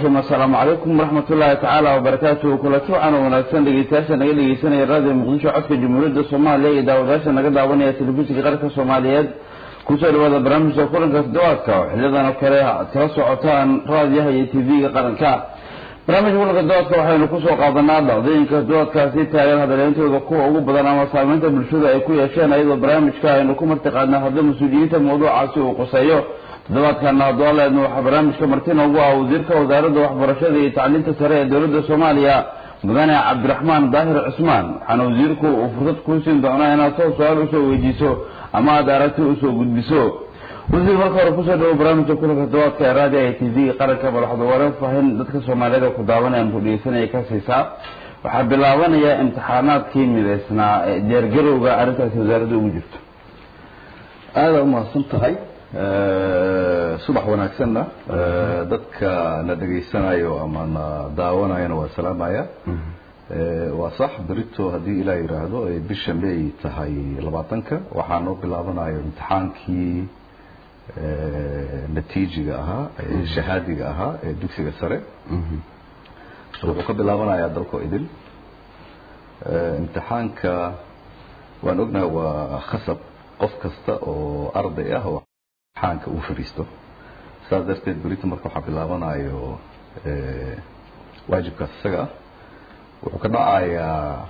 raxiim assalaamu calaykum waraxmat ullaahi tacaala wabarakaatuhu kulato wacan wanaagsan dhegeystayaasha naga dhegeysanaya raadiyo muqdisho codka jamhuuriyadda soomaaliya iyo daawadayaasha naga daawanaya telefishinka qaranka soomaaliyeed kusoo dhawaada barnaamijka kulanka toddobaadka oo xiliyadan oo kale aad kala socotaan raadiyaha iyo tv-ga qaranka barnaamijka kulanka toddobaadka waxaynu kusoo qaadanaa dhacdooyinka toddobaadkaasi taagan hadaleentooda kuwa ugu badan ama saameynta bulshada ay ku yeesheen ayadoo barnaamijka aynu ku martiqaadna hadda mas-uuliyiinta mawduucaasi uu quseeyo toddobaadkana haddooleedna waxaa barnaamijka martina ugu ah wasiirka wasaaradda waxbarashada iyo tacliinta sare ee dowladda soomaaliya mudane cabdiraxmaan daahir cusmaan waxaana wasiirku uu fursad kuu siin doonaa inaad soo su-aal usoo weydiiso ama aad aragti usoo gudbiso wasiir marka hore kusoo dhawo barnaamijka kulanka toddobaadka ee raadiyo i t v qaranka madaxda wareen fahin dadka soomaaliyeed ku daawanayaan ku dhegeysanaya ka siisaa waxaa bilaabanaya imtixaanaadkii midaysnaa ee diyaargarowga arrintaasi wasaaradda ugu jirto aada umahadsan tahay subax wanaagsanna dadka na dhegaysanayo ama na daawanayana waa salaamaya waa sax berito haddii ilaa yidhaahdo ay bisha may tahay labaatanka waxaa noo bilaabanayo imtixaankii natiijiga ahaa shahaadiga ahaa ee dugsiga sare wuxuu ka bilaabanayaa dalko idil imtixaanka waan ognahay waa khasab qof kasta oo arday ah oo imtixaanka uu fadhiisto saas darteed berito marka waxaa bilaabanayo waajibkaas isaga ah wuxuu ka dhacayaa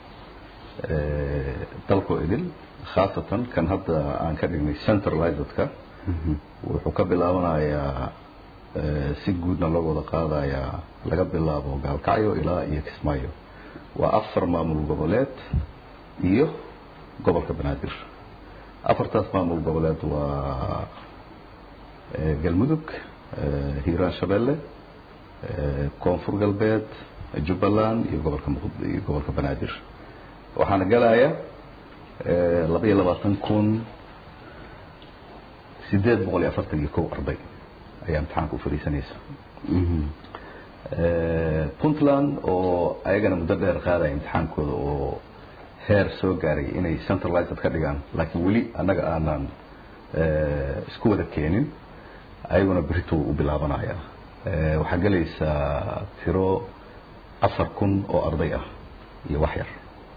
dalko idil khaasatan kan hadda aan ka dhignay centralizedka wuxuu ka bilaabanayaa si guudna loo wada qaadayaa laga bilaabo gaalkacyo ilaa iyo kismaayo waa afar maamul goboleed iyo gobolka banaadir afartaas maamul goboleed waa galmudug hiiraan shabeelle koonfur galbeed jubbaland iyo gobolka iyo gobolka banaadir waxaana galaya laba iyo labaatan kun sideed boqol iyo afartan iyo kow arday ayaa imtixaanka u fadhiisanaysa puntland oo ayagana muddo dheer qaadaya imtixaankooda oo heer soo gaaray inay centralized ka dhigaan laakiin weli annaga aanan isku wada keenin ayaguna berito u bilaabanaya waxaa gelaysaa tiro afar kun oo arday ah iyo wax yar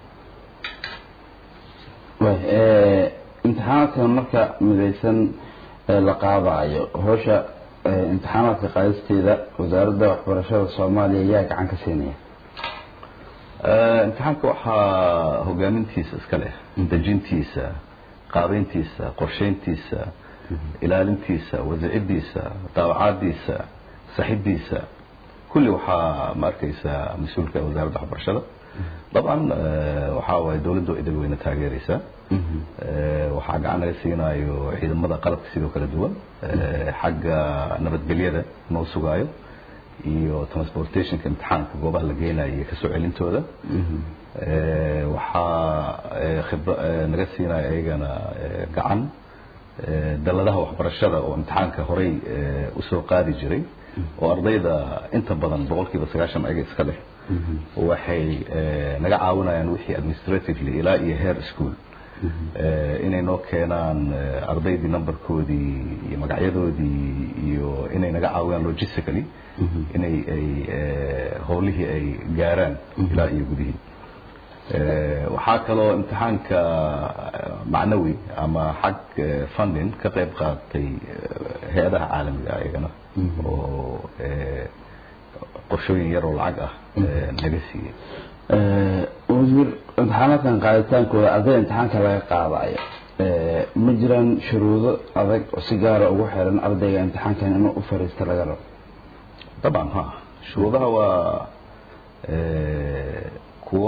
imtixaanaadkan marka midaysan la qaadayo howsha imtixaanaadka qaadisteeda wasaaradda waxbarashada soomaaliya yaa gacan ka siinaya imtixaanka waxaa hogaamintiisa iska leh dejintiisa qaabeyntiisa qorsheyntiisa ilaalintiisa wasicidiisa daawacaadiisa saxidiisa kulli waxaa ma arkaysaa mas-uulka wasaaradda waxbarashada dabcan waxaa waaye dowladda idil weyna taageeraysaa waxaa gacan laga siinayo ciidamada qalabka sidoo kala duwan xagga nabadgelyada noo sugaayo iyo transportationka imtixaanka goobaha la geynayo iyo kasoo celintooda waxaa khib naga siinaya ayagana gacan daladaha waxbarashada oo imtixaanka horey usoo qaadi jiray oo ardayda inta badan boqol kiiba sagaashan ayaga iska leh waxay naga caawinayaan wixii administratively ilaa iyo heer school inay noo keenaan ardaydii numberkoodii iyo magacyadoodii iyo inay naga caawiyaan logistically inay ay howlihii ay gaaraan ilaa iyo gudihii waxaa kaloo imtixaanka macnawi ama xag funding ka qayb qaatay hay-adaha caalamiga iyagana oo qorshooyin yaroo lacag ah naga siiyey wasiir imtixaanaadkan qaaditaankooda arday imtixaanka laga qaadayo ma jiraan shuruudo adag oo si gaara ugu xiran ardayga imtixaankan inuu u fariista laga rabo dabcan ha shuruudaha waa kuwo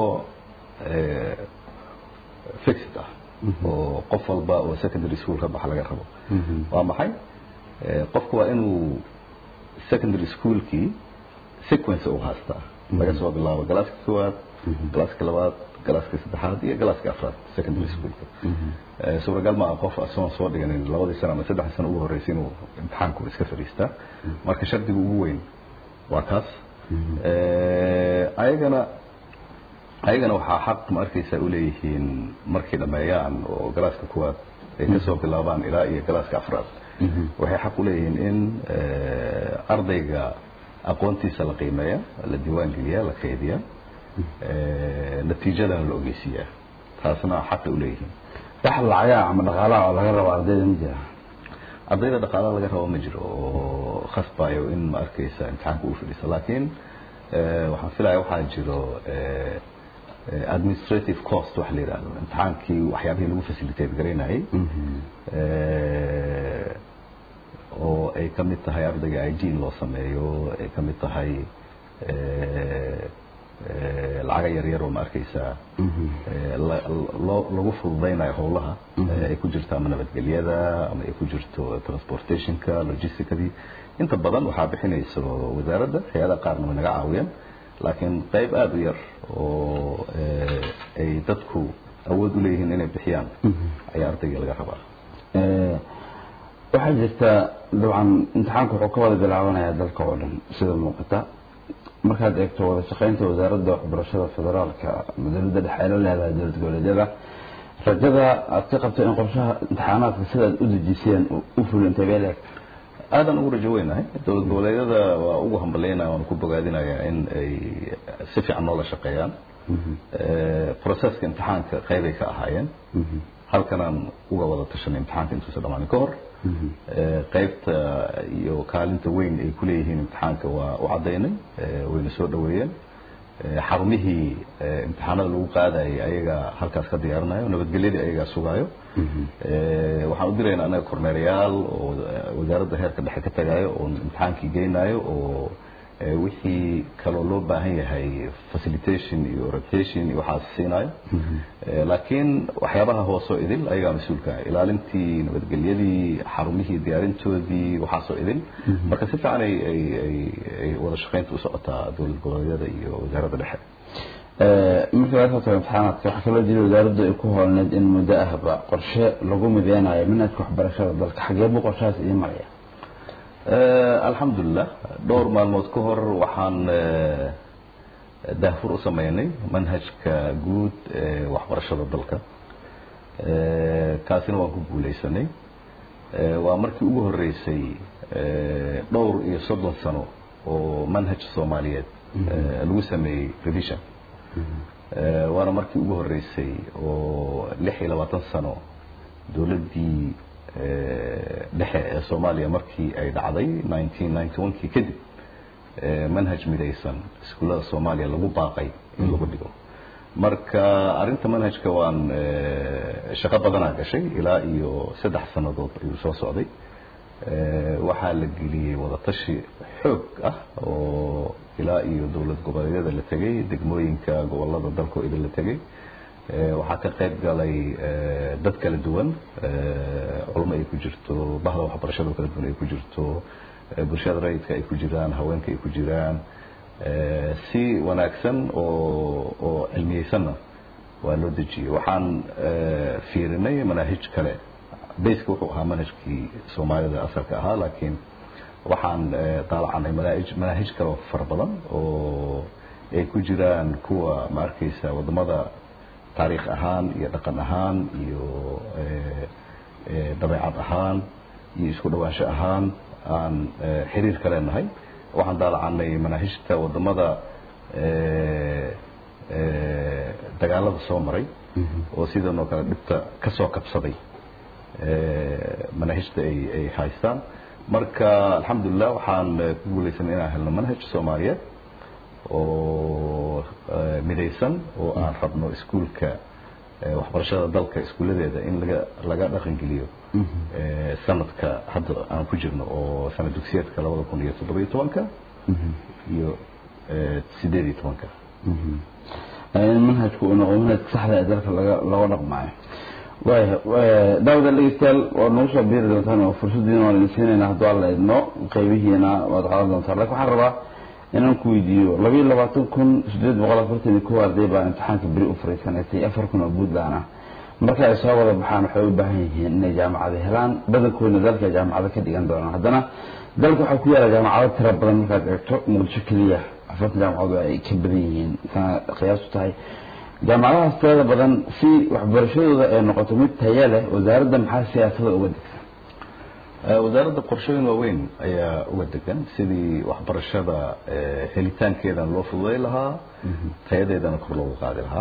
fixed ah oo qof walba oo secondary school ka baxa laga rabo waa maxay qofku waa inuu secondary schoolkii sequence u haastaa laga soo bilaabo galaaska koowaad galaaska labaad galaaska saddexaad iyo galaaska afraad secondary schoolka suuragal ma ah qof asoon soo dhiganin labadii sano ama saddexdii sano ugu horreysay inuu imtixaanku iska fadhiistaa marka shardiga ugu weyn waa kaas ayagana ayagana waxaa xaq ma arkaysaa uleeyihiin markay dhameeyaan oo galaaska kuwaad ay kasoo bilaabaan ilaa iyo galaaska afraad waxay xaq uleeyihiin in ardayga aqoontiisa la qiimeeya la diiwaan geliya la kaydiya natiijadana la ogeysiiyaa taasna xaqay u leeyihiin wax lacagaa ama dhaqaalaha oo laga rabo ardayda ma jira ardayda dhaqaala laga rabo ma jiro oo khasbayo in ma arkaysa imtixaanka uu fadhiiso laakiin waxaan filaya waxaa jiro administrative cost wax la yidhahdo imtixaankii waxyaabihii lagu facilitate garaynayay oo ay ka mid tahay ardayga i d loo sameeyo ay ka mid tahay lacaga yaryar oo ma arkaysaa loo lagu fududaynayo howlaha ay ku jirto ama nabadgelyada ama ay ku jirto transportationka logisticadii inta badan waxaa bixinayso wasaaradda hay-ada qaarna way naga caawiyaan laakiin qayb aada u yar oo ay dadku awood u leeyihiin inay bixiyaan ayaa ardayga laga rabaa waxaa jirta dabcan imtixaanku wuxuu ka wada bilaabanayaa dalka oo dhan sida muuqata markaad eegto wada shaqaynta wasaaradda waxbarashada federaalka ama dowladda dhexe ay la leedahay dowlad goboleedyada rajada aad ka qabto in qorshaha imtixaanaadka sidaad u dejiseen u fulintay bee leeg aadan ugu rajo weynahay dowlad goboleedyada waa ugu hambalyaynaya waan ku bogaadinayaa in ay si fiican noola shaqeeyaan processka imtixaanka qaybay ka ahaayeen halkanaan uga wada tashanay imtixaanka intuusa dhamaanin ka hor qaybta iyo kaalinta weyn ay kuleeyihiin imtixaanka waa u caddaynay wayna soo dhaweeyeen xarumihii imtixaanada lagu qaadayay ayagaa halkaas ka diyaarinayo nabadgelyadii ayagaa sugaayo waxaan u dirayna anaga kormeerayaal oo wasaaradda heerka dhexe ka tagayo oo imtixaankii geynayo oo wixii kaloo loo baahan yahay facilitation iyo orientation iyo waxaas siinayo laakiin waxyaabaha hoosoo idil ayagaa mas-uulka ilaalintii nabadgelyadii xarumihii diyaarintoodii waxaasoo idil marka si fiican ay ay ay ay wada shaqaynta u socotaa dowlad goboleedyada iyo wasaaradda dhexe markii laga soo tago imtixaanaadka waxaa kaloo jira wasaaraddu ay ku hoolneed in muddo ahba qorshe lagu mideynayo manhajka waxbarashada dalka xagee buu qorshahaas idiin maraya alxamdulilah dhowr maalmood ka hor waxaan daahfur u sameynay manhajka guud ee waxbarashada dalka kaasina waan ku guuleysanay waa markii ugu horeysay dhowr iyo soddon sano oo manhaj soomaaliyeed lagu sameeyey revision waana markii ugu horeysay oo lix iyo labaatan sano dowladdii dhexe ee soomaaliya markii ay dhacday nineteen ninety one kii kadib manhaj midaysan iskuullada soomaaliya lagu baaqay in lagu dhigo marka arrinta manhajka waan shaqo badanaa gashay ilaa iyo saddex sannadood ayuu soo socday waxaa la geliyey wadatashi xoog ah oo ilaa iyo dowlad goboleedyada la tegey degmooyinka gobolada dalka oo idin la tegey waxaa ka qayb galay dad kala duwan culmo ay ku jirto bahda waxbarashada kala duwan ay ku jirto bulshada rayidka ay ku jiraan haweenka ay ku jiraan si wanaagsan oo oo cilmiyeysanna waa loo dejiyey waxaan fiirinay manaahij kale bayska wuxuu ahaa manhajkii soomaalida asalka ahaa laakiin waxaan daalacanay manahij manaahij kale oo fara badan oo ay ku jiraan kuwa ma arkaysa wadamada taariikh ahaan iyo dhaqan ahaan iyo dabeecad ahaan iyo isku dhawaansho ahaan aan xiriir ka leenahay waxaan daalacanay manaahijta wadamada dagaalada soo maray oo sidan oo kale dhibta ka soo kabsaday manaahijta ay ay haystaan marka alxamdulilah waxaan ku guulaysanay inaan helno manhaj soomaaliyeed oo midaysan oo aan rabno iskuulka waxbarashada dalka iskuulladeeda in laga laga dhaqangeliyo sanadka hadda aan ku jirno oo sanad dugsiyeedka labada kun iyo toddobiyo tobanka iyo sideed iyo tobanka in manhajku uu noqdo manhajka saxda ee dalka laga looga dhaqmaayo waaya daawada dhegeystayaal waad nagu soo biiri doontaan oo fursadiina waan idin siinayna hadduu alla idno qaybihiina waad qaadan doontaan lakin waxaan rabaa inaan ku weydiiyo labayo labaatan kun sideed boqol afartan iyo kow arday baa imtixaanka beri u fariisanaysay afar kun oo puntland ah marka ay soo wada baxaan waxay u baahan yihiin inay jaamacado helaan badankoodna dalka jaamacado ka dhigan doonaan haddana dalka waxaa ku yaala jaamacado tira badan markaad eegto muqdisho keliya afartan jaamacado ay ka badan yihiin sana qiyaasu tahay jaamacadahaas tirada badan si waxbarashadooda ay noqoto mid taya leh wasaaradda maxaa siyaasada uga degsan wasaaradda qorshooyin waaweyn ayaa uga degan sidii waxbarashada helitaankeedana loo fududay lahaa tayadeedana kor loogu qaadi lahaa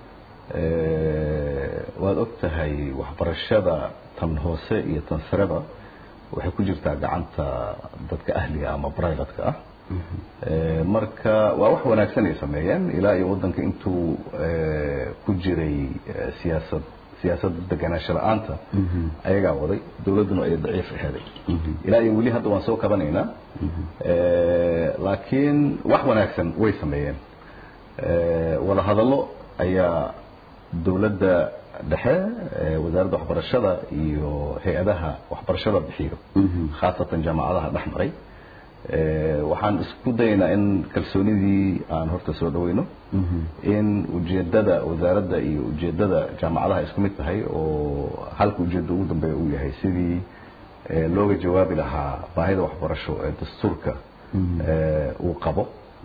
waad og tahay waxbarashada tan hoose iyo tan sareba waxay ku jirtaa gacanta dadka ahliga ama brivatka ah marka waa wax wanaagsan ay sameeyeen ilaa iyo waddanka intuu ku jiray siyaasad siyaasad deganaansho la-aanta ayagaa waday dawladduna ay daciif aheeday ilaa iyo weli hadda waan soo kabanaynaa laakiin wax wanaagsan way sameeyeen wada hadallo ayaa dawladda dhexe wasaaradda waxbarashada iyo hay-adaha waxbarashada bixiyo khaasatan jaamacadaha dhex maray waxaan isku dayaynaa in kalsoonidii aan horta soo dhaweyno in ujeedada wasaaradda iyo ujeedada jaamacadaha isku mid tahay oo halka ujeedda ugu dambeeya uu yahay sidii looga jawaabi lahaa baahida waxbarasho ee dastuurka uu qabo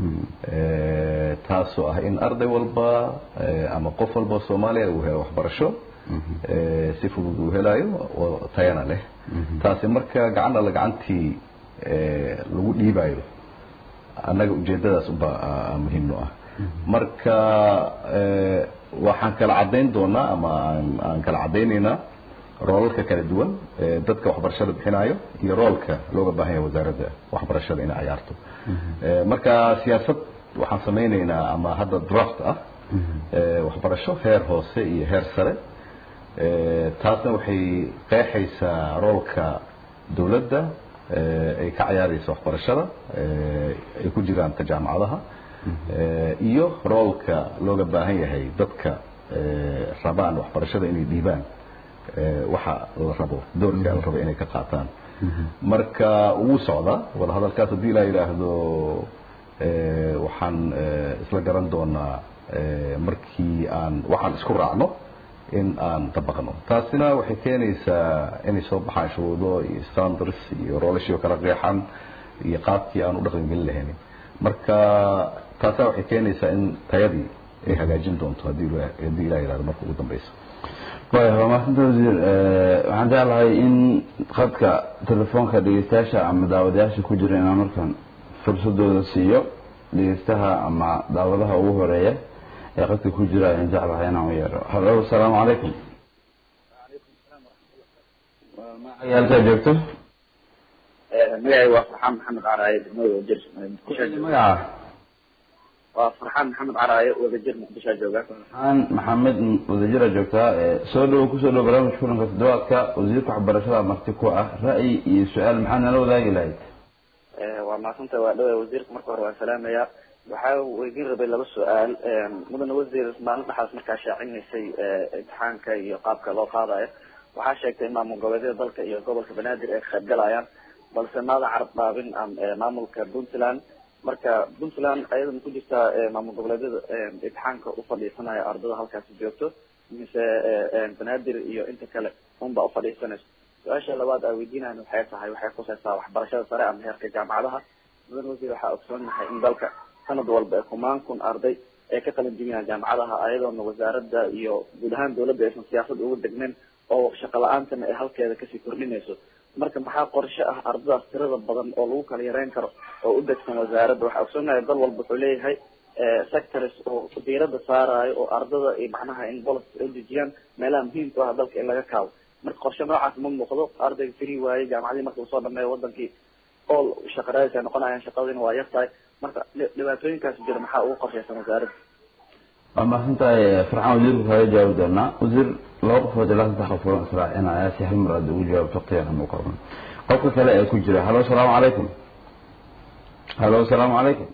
taasoo ah in arday walba ama qof walba soomaaliya uu helo waxbarasho si fudud uu helayo oo tayana leh taasi marka gacan alla gacantii lagu dhiibayo annaga ujeedadaas uba muhiim no ah marka waxaan kala caddayn doonaa ama aan kala caddaynaynaa roolalka kala duwan dadka waxbarashada bixinayo iyo roolka looga baahan yahay wasaaradda waxbarashada inay cayaarto marka siyaasad waxaan samaynaynaa ama hadda draft ah waxbarasho heer hoose iyo heer sare taasna waxay qeexaysaa roolka dawladda ay ka cayaaraysa waxbarashada ay ku jiraan ta jaamacadaha iyo roolka looga baahan yahay dadka rabaan waxbarashada inay dhiibaan waxa la rabo doorka la rabo inay ka qaataan marka wuu socdaa wada hadalkaas haddii la yidhaahdo waxaan isla garan doonaa markii aan waxaan isku raacno in aan dabaqno taasina waxay keenaysaa inay soo baxaan shuruudo iyo standards iyo roolashio kala qeexan iyo qaabkii aan u dhaqan gelin lahayn marka taasaa waxay keenaysaa in tayadii ay hagaajin doonto haddii haddii ilah yihahdo marka ugu dambeysa waya waa maasanta wasiir waxaan jeclahay in khadka telefoonka dhegeystayaasha ama daawadayaasha ku jira inaan markaan fursadooda siiyo dhegeystaha ama daawadaha ugu horeeya ee qadka ku jira ayaan jeclahay inaan u yeero hallo asalaamu calaykum magacayaalkaa joogto magacay waa farxaan maxamed caraaye degmada wadajir muqdisho magaca waa farxaan maxamed caraaye wadajir muqdisho jooga farxaan maxamed wadajira joogtaa soo dhowo kusoo dhowo barnaamijka kulanka toddobaadka wasiirka waxbarashada marti ku ah ra'yi iyo su-aal maxaa nala wadaagi lahayd waa maasanta waa dhawa wasiirka marka hore waan salaamaya waxaa weydiin rabay laba su-aal mudane wasiir maalin dhaxaas markaa shaacinaysay imtixaanka iyo qaabka loo qaadayo waxaa sheegtay maamul goboleedyada dalka iyo gobolka banaadir ay ka qayb galayaan balse maada carab dhaabin maamulka puntland marka puntland ayada ma ku jirtaa maamul goboleedyada imtixaanka ufadhiisanaya ardada halkaasi joogto mise banaadir iyo inta kale unbaa ufadhiisanayso su-aasha labaad aa weydiinayan waxay tahay waxay khusaysaa waxbarashada sare ama heerka jaamacadaha mudan wasiir waxaa ogsoonnahay in dalka sanad walba kumaan kun arday ay ka qalin jibiyaan jaamacadaha ayadoona wasaaradda iyo guud ahaan dawladda aysan siyaasad ugu degnayn oo shaqo la-aantana ay halkeeda kasii kordhinayso marka maxaa qorshe ah ardadaas tirada badan oo lagu kala yareyn karo oo u degsan wasaaradda waxaa ogsoonnahay dal walba wuxuu leeyahay sectors oo diirada saarayo oo ardada iyo macnaha in bolis ay dejiyaan meelaha muhiimka ah dalka in laga kaabo marka qorshe noocaas ma muuqdo ardayga free waaye jaamacadii marka uu soo dhameeyo wadankii all shaqa raadis ay noqonayaan shaqadiina waa yar tahay marka dhibaatooyinkaas jira maxaa ugu qorshaysan wasaaradda waa mahadsantahay farxaan wasiirku kaga jawaabi doonaa wasiir laba qofood ilaa saddex qofood israacinaya si hal mar aad ugu jawaabto waqtigan u qorman qofka kale ee ku jira hallo asalaamu calaykum hallo asalaamu calaykum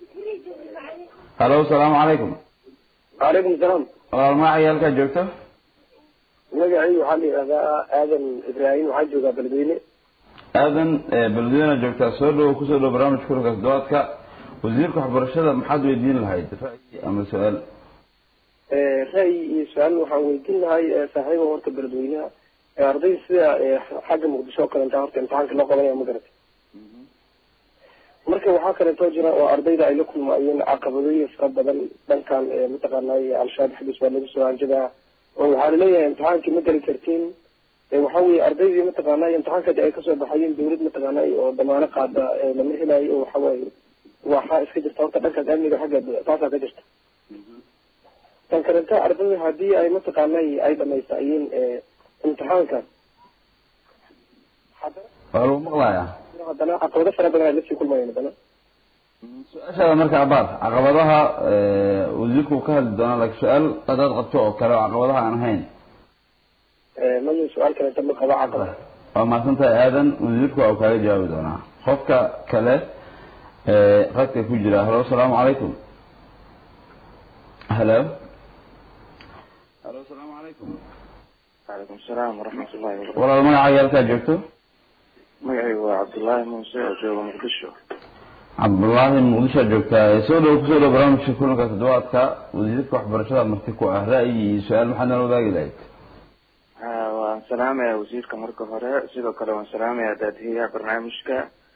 hallo asalaamu calaykum وعليكم السلام walaal magaca yaalkaa joogto magacii waxaa la yidhahdaa aadan ibraahim waxaa joogaa beledweyne aadan beledweyne joogtaa soo dhowo kusoo dhowo barnaamijka kulanka toddobaadka wasiirka waxbarashada maxaad weydiin lahayd ra'yi ama su-aal ra'yi iyo su-aal waxaan weydiin lahay saaxiiba horta beledweynaha arday sida xagga muqdisho oo kalenta horta imtixaanka loo qabanaya ma garatay marka waxaa kaleetoo jira oo ardayda ay la kulmaayeen caqabadooyin fara badan dhankan mataqaanay al-shabaab xabis waa lagu soo hanjadaa oo waxaa laleeyahay imtixaankii ma geli kartiin waxa weye ardaydii mataqaanay imtixaankadi ay kasoo baxayeen dawlad mataqaanay oo damaano qaada lama helayo oo waxawaaye waxaa iska jirta horta dhankaas amniga xagga taasaa ka jirta tan kalenta ardayda hadii ay mataqaanay ay dhamaysayeen imtixaanka waa lagu maqlayaa haddana caqabado fara badan ay lasii kulmayeen haddana su-aashaada marka abaar caqabadaha wasiirku ka hadli doonaa laakiin su-aal hadaad qabto oo kale oo caqabadaha aan ahayn maya su-aal kalenta ma qaba caqaba waa mahadsan tahay aadan wasiirku waa uu kaaga jawaabi doonaa qofka kale qadka ku jira halo asalaamu calaykum halo halo asalaamu calaykum calaykum salaam waraxmat ullahi wabarakatu walaal magacaaga halkaa joogto magacaygu waa cabdullaahi muuse oo jooga muqdisho cabdullaahi muqdisho joogtaa soo dhow kusoo dhow barnaamijka kulanka toddobaadka wasiirka waxbarashada marti ku ah ra'yi iyo su-aal maxaad nala wadaagi lahayd ha waan salaamaya wasiirka marka hore sidoo kale waan salaamaya daadihiyaha barnaamijka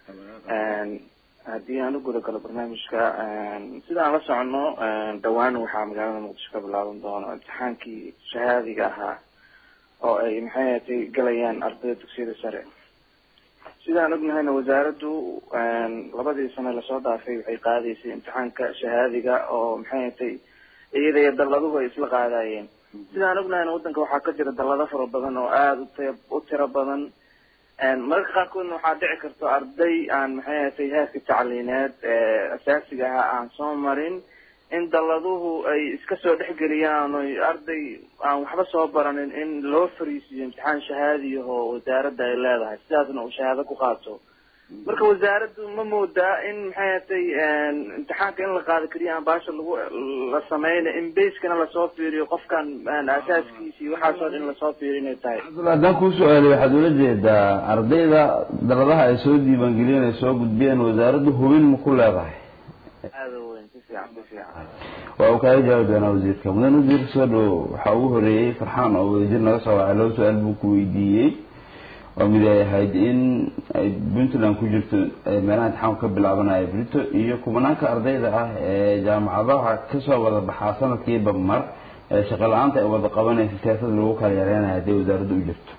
haddii aan u guda galo barnaamijka sida aan la socono dhawaan waxaa magaalada muqdisho ka bilaaban doono imtixaankii shahaadiga ahaa oo ay maxay ahatay galayaan ardayda dugsiyada sare sidaan ognahayna wasaaraddu labadii sane lasoo dhaafay waxay qaadaysay imtixaanka shahaadiga oo maxay ahatay iyada iyo dalladuhu ay isla qaadayeen sidaan ognahayna waddanka waxaa ka jira dallado fara badan oo aada uti u tiro badan mararka qaarkoodna waxaa dhici karto arday aan maxay ahatay heerka tacliineed asaasiga ahaa aan soo marin in dalladuhu ay iska soo dhexgeliyaan oy arday aan waxba soo baranin in loo fariisiyo imtixaan shahaadiya oo wasaaradda ay leedahay sidaasna uu shahaado ku qaato marka wasaaraddu ma moodaa in maxay ahatay imtixaanka in la qaado keliya aan baasha lagu la sameyna in baskana lasoo fiiriyo qofkan asaaskiisi waxaasoo dhan lasoo fiiriyo inay tahay haddaan kuu su-aalay waxaad ula jeedaa ardayda daladaha ay soo diiwaangeliyeen ay soo gudbiyeen wasaaraddu hubin ma ku leedahay aada u weyn si fiican si fiican waa uu kaaga jawaabi doonaa wasiirka mudan wasiirka soo dhow waxaa ugu horeeyey farxaan oo wadajir naga soo wacay laba su-aal buu ku weydiiyey oo mid ay ahayd in ay puntland ku jirto meelaha imtixaanku ka bilaabanaya brito iyo kumanaanka ardayda ah ee jaamacadaha kasoo wada baxaa sanadkiiba mar ee shaqo la-aanta ay wada qabanaysa siyaasad lagu kala yareynayo haddii wasaaradda u jirto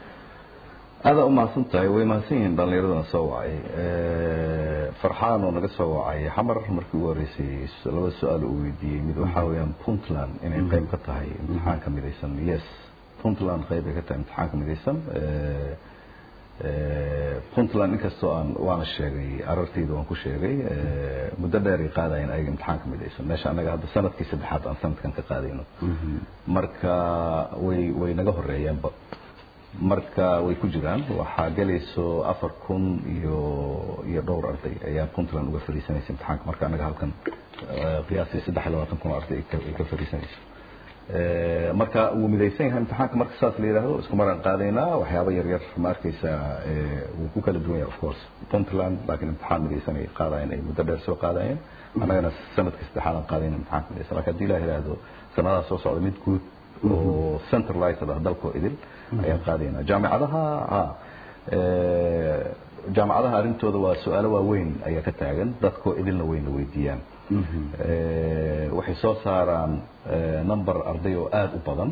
aada umahadsan tahay way mahadsan yihiin dhallinyaradana soo wacay farxaan oo naga soo wacay xamar markii ugu horreysay laba su-aal uu weydiiyey mid waxaa weeyaan puntland inay qayb ka tahay imtixaanka midaysan yes puntland qayb ay ka tahay imtixaanka midaysan puntland inkastoo aan waana sheegay arartayda waan ku sheegay muddo dheer ay qaadayeen ayaga imtixaanka midaysan meesha annaga hadda sanadkii saddexaad aan sanadkan ka qaadayno marka way way naga horeeyeenba marka way ku jiraan waxaa gelayso afar kun iyo iyo dhowr arday ayaa puntland uga fadhiisanaysa imtixaanka marka annaga halkan qiyaastii saddex iyo labaatan kun oo arday ay ka fadhiisanayso marka wuu midaysan yahay imtixaanka marka saas la yidhaahdo isku maraan qaadaynaa waxyaaba yar yar ma arkaysaa wuu ku kala duwan yahay of course puntland laakiin imtixaan midaysan ay qaadayeen ay muddo dheer soo qaadayeen annagana sanadkii saddexaad aan qaadayna imtixaanka midaysan laakiin haddii la yidhaahdo sanadaha soo socda mid guud oo centralized ah dalkoo idil ayaan qaadaynaa jaamicadaha ha jaamacadaha arrintooda waa su-aalo waaweyn ayaa ka taagan dadkoo idilna weyna weydiiyaan waxay soo saaraan number arday oo aada u badan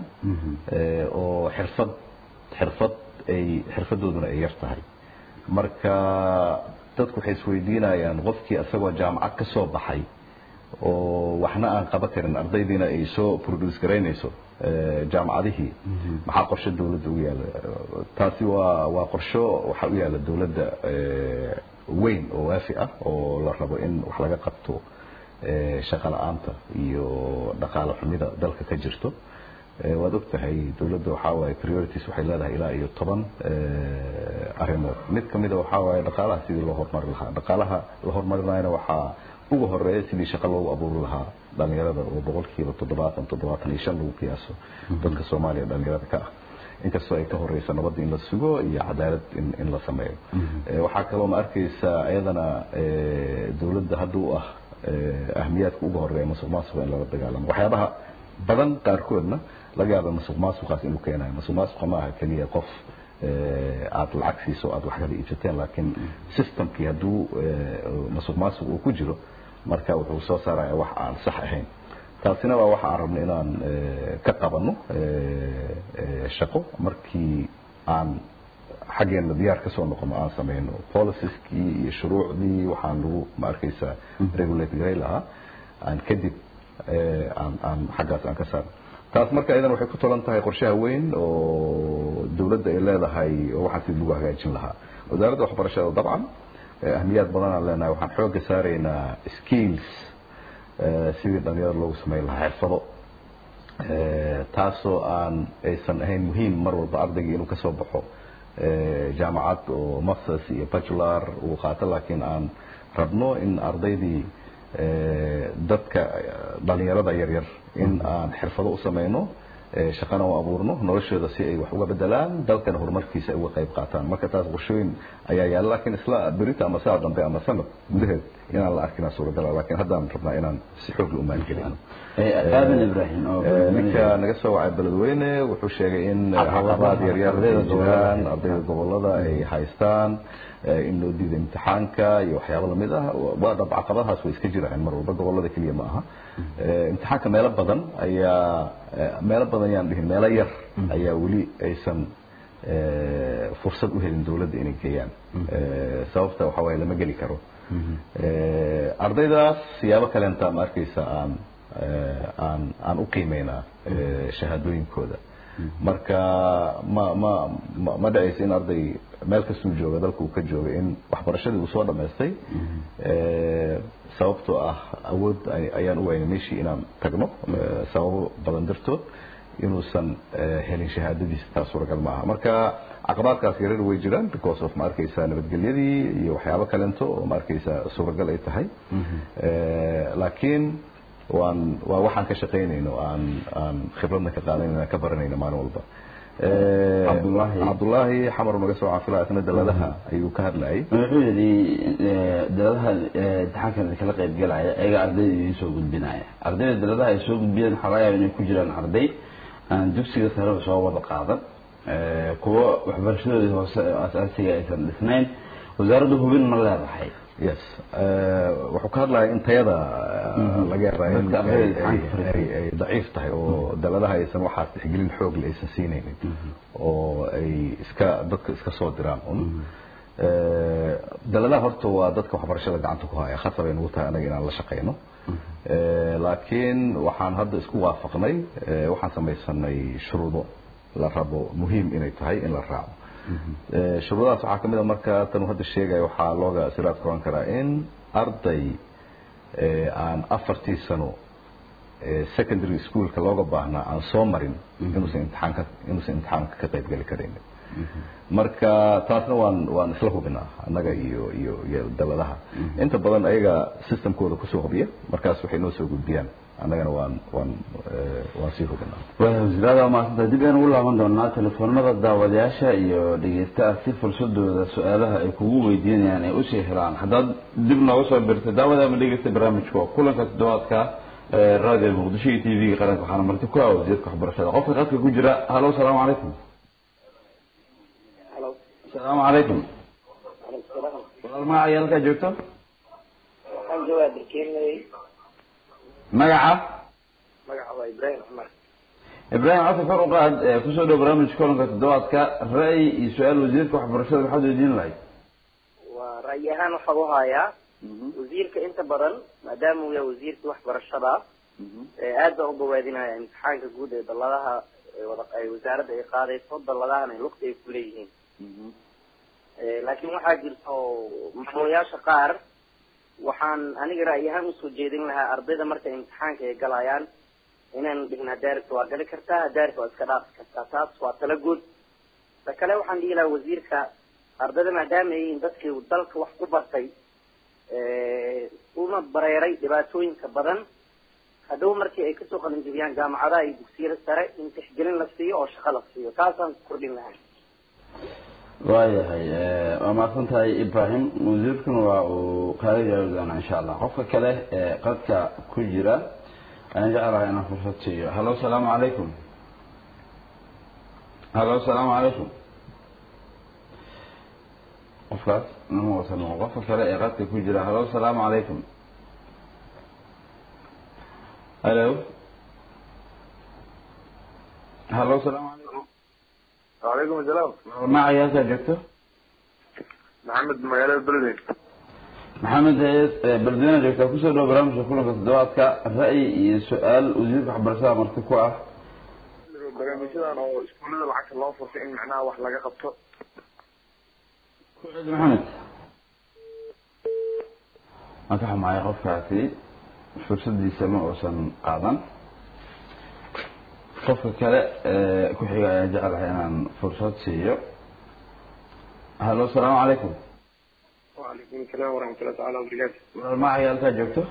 oo xirfad xirfad ay xirfadooduna ay yar tahay marka dadku waxay isweydiinayaan qofkii isagoo jaamacad ka soo baxay oo waxna aan qaban karin ardaydiina ay soo produce garaynayso jaamacadihii maxaa qorshe dawladda ugu yaala taasi waa waa qorsho waxaa u yaala dawladda weyn oo waafi ah oo la rabo in wax laga qabto shaqa la-aanta iyo dhaqaale xumida dalka ka jirto waad og tahay dawladda waxaa waaye priorities waxay leedahay ilaa iyo toban arrimood mid kamida waxaa waaye dhaqaalaha sidii loo horumari lahaa dhaqaalaha la horumarinayana waxaa ugu horeeya sidii shaqo loogu abuuri lahaa dhalinyarada oo boqolkiiba toddobaatan toddobaatan iyo shan lagu qiyaaso dadka soomaaliya dhalinyarada ka ah inkastoo ay ka horeysa nabadda in la sugo iyo cadaalad in in la sameeyo waxaa kaloo ma arkaysaa iyadana dawladda hadda u ah ahmiyaadka ugu horeeya masuq maasuqa in lala dagaalamo waxyaabaha badan qaarkoodna laga yaaba masuq maasuqaas inuu keenayo masuq maasuqa ma aha keliya qof aada lacag siiso aada wax kala iibsateen laakiin systemkii hadduu masuq maasuq uu ku jiro marka wuxuu soo saaraya wax aan sax ahayn taasina waa waxa aan rabno inaan ka qabanno shaqo markii aan xaggeena diyaar kasoo noqono aan sameyno policeskii iyo shuruucdii waxaan lagu ma arkaysaa regulate garay lahaa aan kadib aan aan xaggaas aan ka saarno taas marka iyadan waxay ku tolan tahay qorshaha weyn oo dawladda ay leedahay oo waxaan sidii lagu hagaajin lahaa wasaaradda waxbarashada dabcan ahmiyaad badan aan leenahay waxaan xoogga saaraynaa skills sidii dhalinyarada loogu sameyn lahaa xirfado taasoo aan aysan ahayn muhiim mar walba ardayga inuu kasoo baxo jaamacad oo masters iyo bachelor uu qaato laakiin aan rabno in ardaydii dadka dhalinyarada yaryar in aan xirfado u sameyno shaqana u abuurno noloshooda si ay wax uga bedelaan dalkana horumarkiisa ay uga qayb qaataan marka taas qorshooyin ayaa yaala laakiin isla berita ama saa dambe ama sanad gudaheed inaan la arkin suuragala laakiin haddaan rabnaa inaan si xoog la u maalgelino aadan ibrahim ninka naga soo wacay beledweyne wuxuu sheegay in caqabaad yaryar ay jiraan ardayda gobolada ay haystaan in loo diido imtixaanka iyo waxyaabo lamid ah waa dhab caqabadahaas way iska jiraan mar walba gobolada keliya ma aha imtixaanka meelo badan ayaa meelo badan yaan dhihin meelo yar ayaa weli aysan fursad u helin dawladda inay geeyaan sababta waxa waaye lama geli karo ardaydaas siyaabo kaleenta ma arkaysa aan aan aan u qiimeynaa shahaadooyinkooda marka ma ma ma ma dhacaysa in arday meel kastuu jooga dalka uu ka jooga in waxbarashadii uu soo dhamaystay sababtoo ah awood ayaan u waynay meeshii inaan tagno sababo badan dartood inuusan helin shahaadadiisa taas suuragal maaha marka caqabaadkaas yarar way jiraan because of ma arkaysa nabadgelyadii iyo waxyaabo kalento oo ma arkaysa suuragal ay tahay laakiin waan waa waxaan ka shaqaynayno aan aan khibradna ka qaadanayno ka baranayno maalin walba cabdullaahi cabdullaahi xamar naga soo caafilaa isna daladaha ayuu ka hadlayay wuxuu yidhi daladaha imtixaankan kala qayb galaya ayaga ardayda idiin soo gudbinaya ardayda daladaha ay soo gudbiyeen waxaa laga yaaba inay ku jiraan arday aan dugsiga sareba soo wada qaadan kuwo waxbarashadoodii hoose asaasiga aysan dhisnayn wasaaradda hubin ma leedahay yes wuxuu ka hadlaya in tayada laga yaabaa in ay daciif tahay oo daladaha aysan waxaas tixgelin xoogle aysan siinaynin oo ay iska dadka iska soo diraan un daladaha horta waa dadka waxbarashada gacanta ku haya khasab ay nagu tahay anaga inaan la shaqeyno laakiin waxaan hadda isku waafaqnay waxaan samaysanay shuruudo la rabo muhiim inay tahay in la raaco shuruudahaas waxaa kamid a marka tan hadda sheegaya waxaa looga siraad koran karaa in arday aan afartii sano secondary schoolka looga baahnaa aan soo marin inuusan imtixaanka inuusan imtixaanka ka qayb geli karaynin marka taasna waan waan isla hubinaa annaga iyo iyo iyo daladaha inta badan ayaga systemkooda kusoo hubiya markaas waxay noo soo gudbiyaan annagana waan waan waan sii hubinaa wasiirada maasanta dib ayaan ugu laaban doonaa telefoonada daawadayaasha iyo dhegeystaha si fursadooda su-aalaha ay kugu weydiinayaan ay usii helaan haddaad dib nooga soo birtay daawada ama dhegeysta barnaamijka waa kulanka toddobaadka raadiyo muqdisho iyo t v-ga qaranka waxaana marti ku ah wasiirka waxbarashada qofka qadka ku jira halo asalaamu calaykum asalaamu calaykum walaal magaca iyo halkaa joogto waxaan joogaa dalkeenay magaca magaca waa ibraahim cumar ibraahim codka kor u qaad kusoo dhow barnaamijka kulanka toddobaadka ra'yi iyo su-aal wasiirka waxbarashada maxaad weydiin lahayd waa ra'yi ahaan waxaa u hayaa wasiirka inta badan maadaama uu yahay wasiirkii waxbarashada aad baan u bawaadinaya imtixaanka guud ee dalladaha wada ay wasaaradda ay qaadayso dalladahana lugta ay kuleeyihiin laakiin waxaa jirto maamulayaasha qaar waxaan aniga ra'yi ahaan usoo jeedin lahaa ardayda markay imtixaanka ay galayaan inaan dhihna daaribta waa gali kartaa daaribta waa iska dhaafi kartaa taas waa tala guud ta kale waxaan dhihi lahaa wasiirka ardayda maadaama ay yihiin dadkii dalka wax ku bartay una bareeray dhibaatooyinka badan hadhow markii ay kasoo qalinjibiyaan jaamacadaha iyo dugsiyada sare in tixgelin la siiyo oo shaqo la siiyo taasaan kordhin lahaa waayahay waa mahadsan tahay ibrahim wasiirkuna waa uu kaaga jawaabi doonaa insha allah qofka kale ee qadka ku jira ayaan jeclahay inaan fursad siiyo halo asalaamu calaykum halo asalaamu calaykum qofkaas nama wasan qofka kale ee qadka ku jira halo asalaamu calaykum halo halo asalaamu calaykum وعليكم السلام magacay halkaa joogto محمد مجال البلدي maxamed hayes beledweyne joogtaa kusoo dhawo barnaamijka kulanka toddobaadka ra'yi iyo su-aal wasiirka waxbarashada marti ku ah barnaamijyadan oo iskuullada lacagta loo furtay in macnaha wax laga qabto ku celi maxamed waan ka xumahay qofkaasi fursadiisa ma uusan qaadan qofka kale ee ku xiga ayaan jecelahay inaan fursad siiyo halo asalaamu calaykum وعليكم السلام ورحمة الله تعالى وبركاته walaal magacay halkaa joogto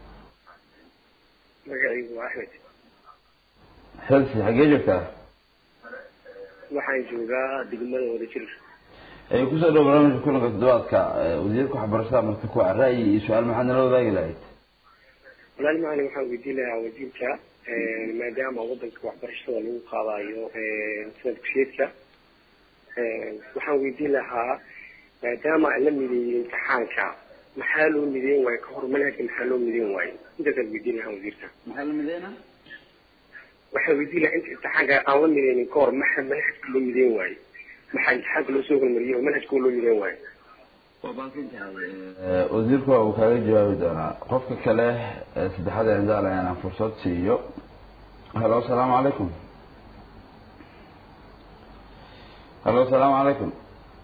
magacaygu waa axmed helsi xaggee joogtaa waxaan joogaa degmada wadajir ay kusoo dhawo barnaamijka kulanka toddobaadka ee wasiirka waxbarashada marti ku ah ra'yi iyo su-aal maxaad nala wadaagi lahayd walaal macalin waxaan weydiin lahaa wasiirka maadaama wadanka waxbarashada lagu qaadayo sanad kusheedka waxaan weydiin lahaa maadaama la mideeyey imtixaanka maxaa loo mideyn waayo kahor manhajka maxaa loo mideyn waayo intaasaan weydiin lahaa wasiirka maxaa la mideynaa waxaan weydiin lahaa inta imtixaanka aan la mideynin kahor maxaa manhajka loo mideyn waayo maxaa imtixaanka loo soo hormariyey oo manhajka loo mideyn waayo waa baasin tahay wasiirku waa uu kaaga jawaabi doonaa qofka kale ee saddexaad ee jeclahay inaan fursad siiyo halo asalaamu calaykum halo asalaamu calaykum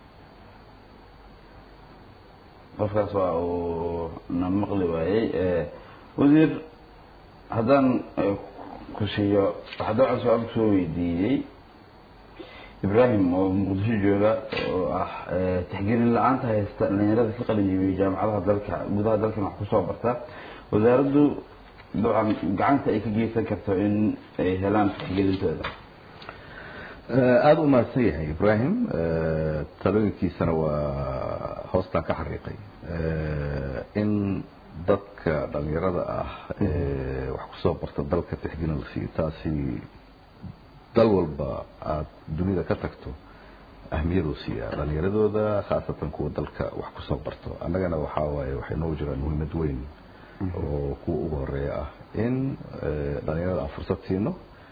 qofkaas waa uu na maqli waayey wasiir haddaan ku siiyo waxaa dabcan su-aal kusoo weydiiyey ibrahim oo muqdisho jooga oo ah tixgelin la-aanta haysta dhalinyarada ka qalin jibiyey jaamacadaha dalka gudaha dalkan wax kusoo barta wasaaraddu dabcan gacanta ay ka geysan karto in ay helaan tixgelintooda aada u mahadsan yahay ibrahim talooyinkiisana waa hoostaan ka xariiqay in dadka dhalinyarada ah wax kusoo barta dalka tixgelin la siiyo taasi dal walba aada dunida ka tagto ahmiyaduu siiyaa dhalinyaradooda khaasatan kuwa dalka wax kusoo barto annagana waxaa waaye waxay noogu jiraan muhiimad weyn oo kuwa ugu horeeya ah in dhalinyarada aan fursad siino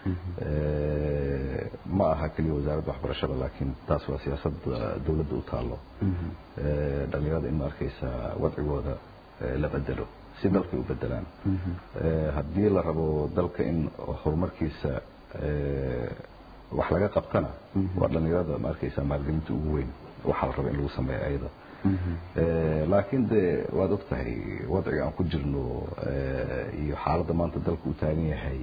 ma aha keliya wasaaradda waxbarashada laakiin taas waa siyaasadda dawladda u taalo dhalinyarada in ma arkaysa wadcigooda la bedelo si dalkay u bedelaan haddii la rabo dalka in horumarkiisa wax laga qabtana waa dhalinyarada ma arkaysa maalgelinta ugu weyn waxaa la raba in lagu sameeyo ayada laakiin de waad og tahay wadciga aan ku jirno iyo xaaladda maanta dalka u taagan yahay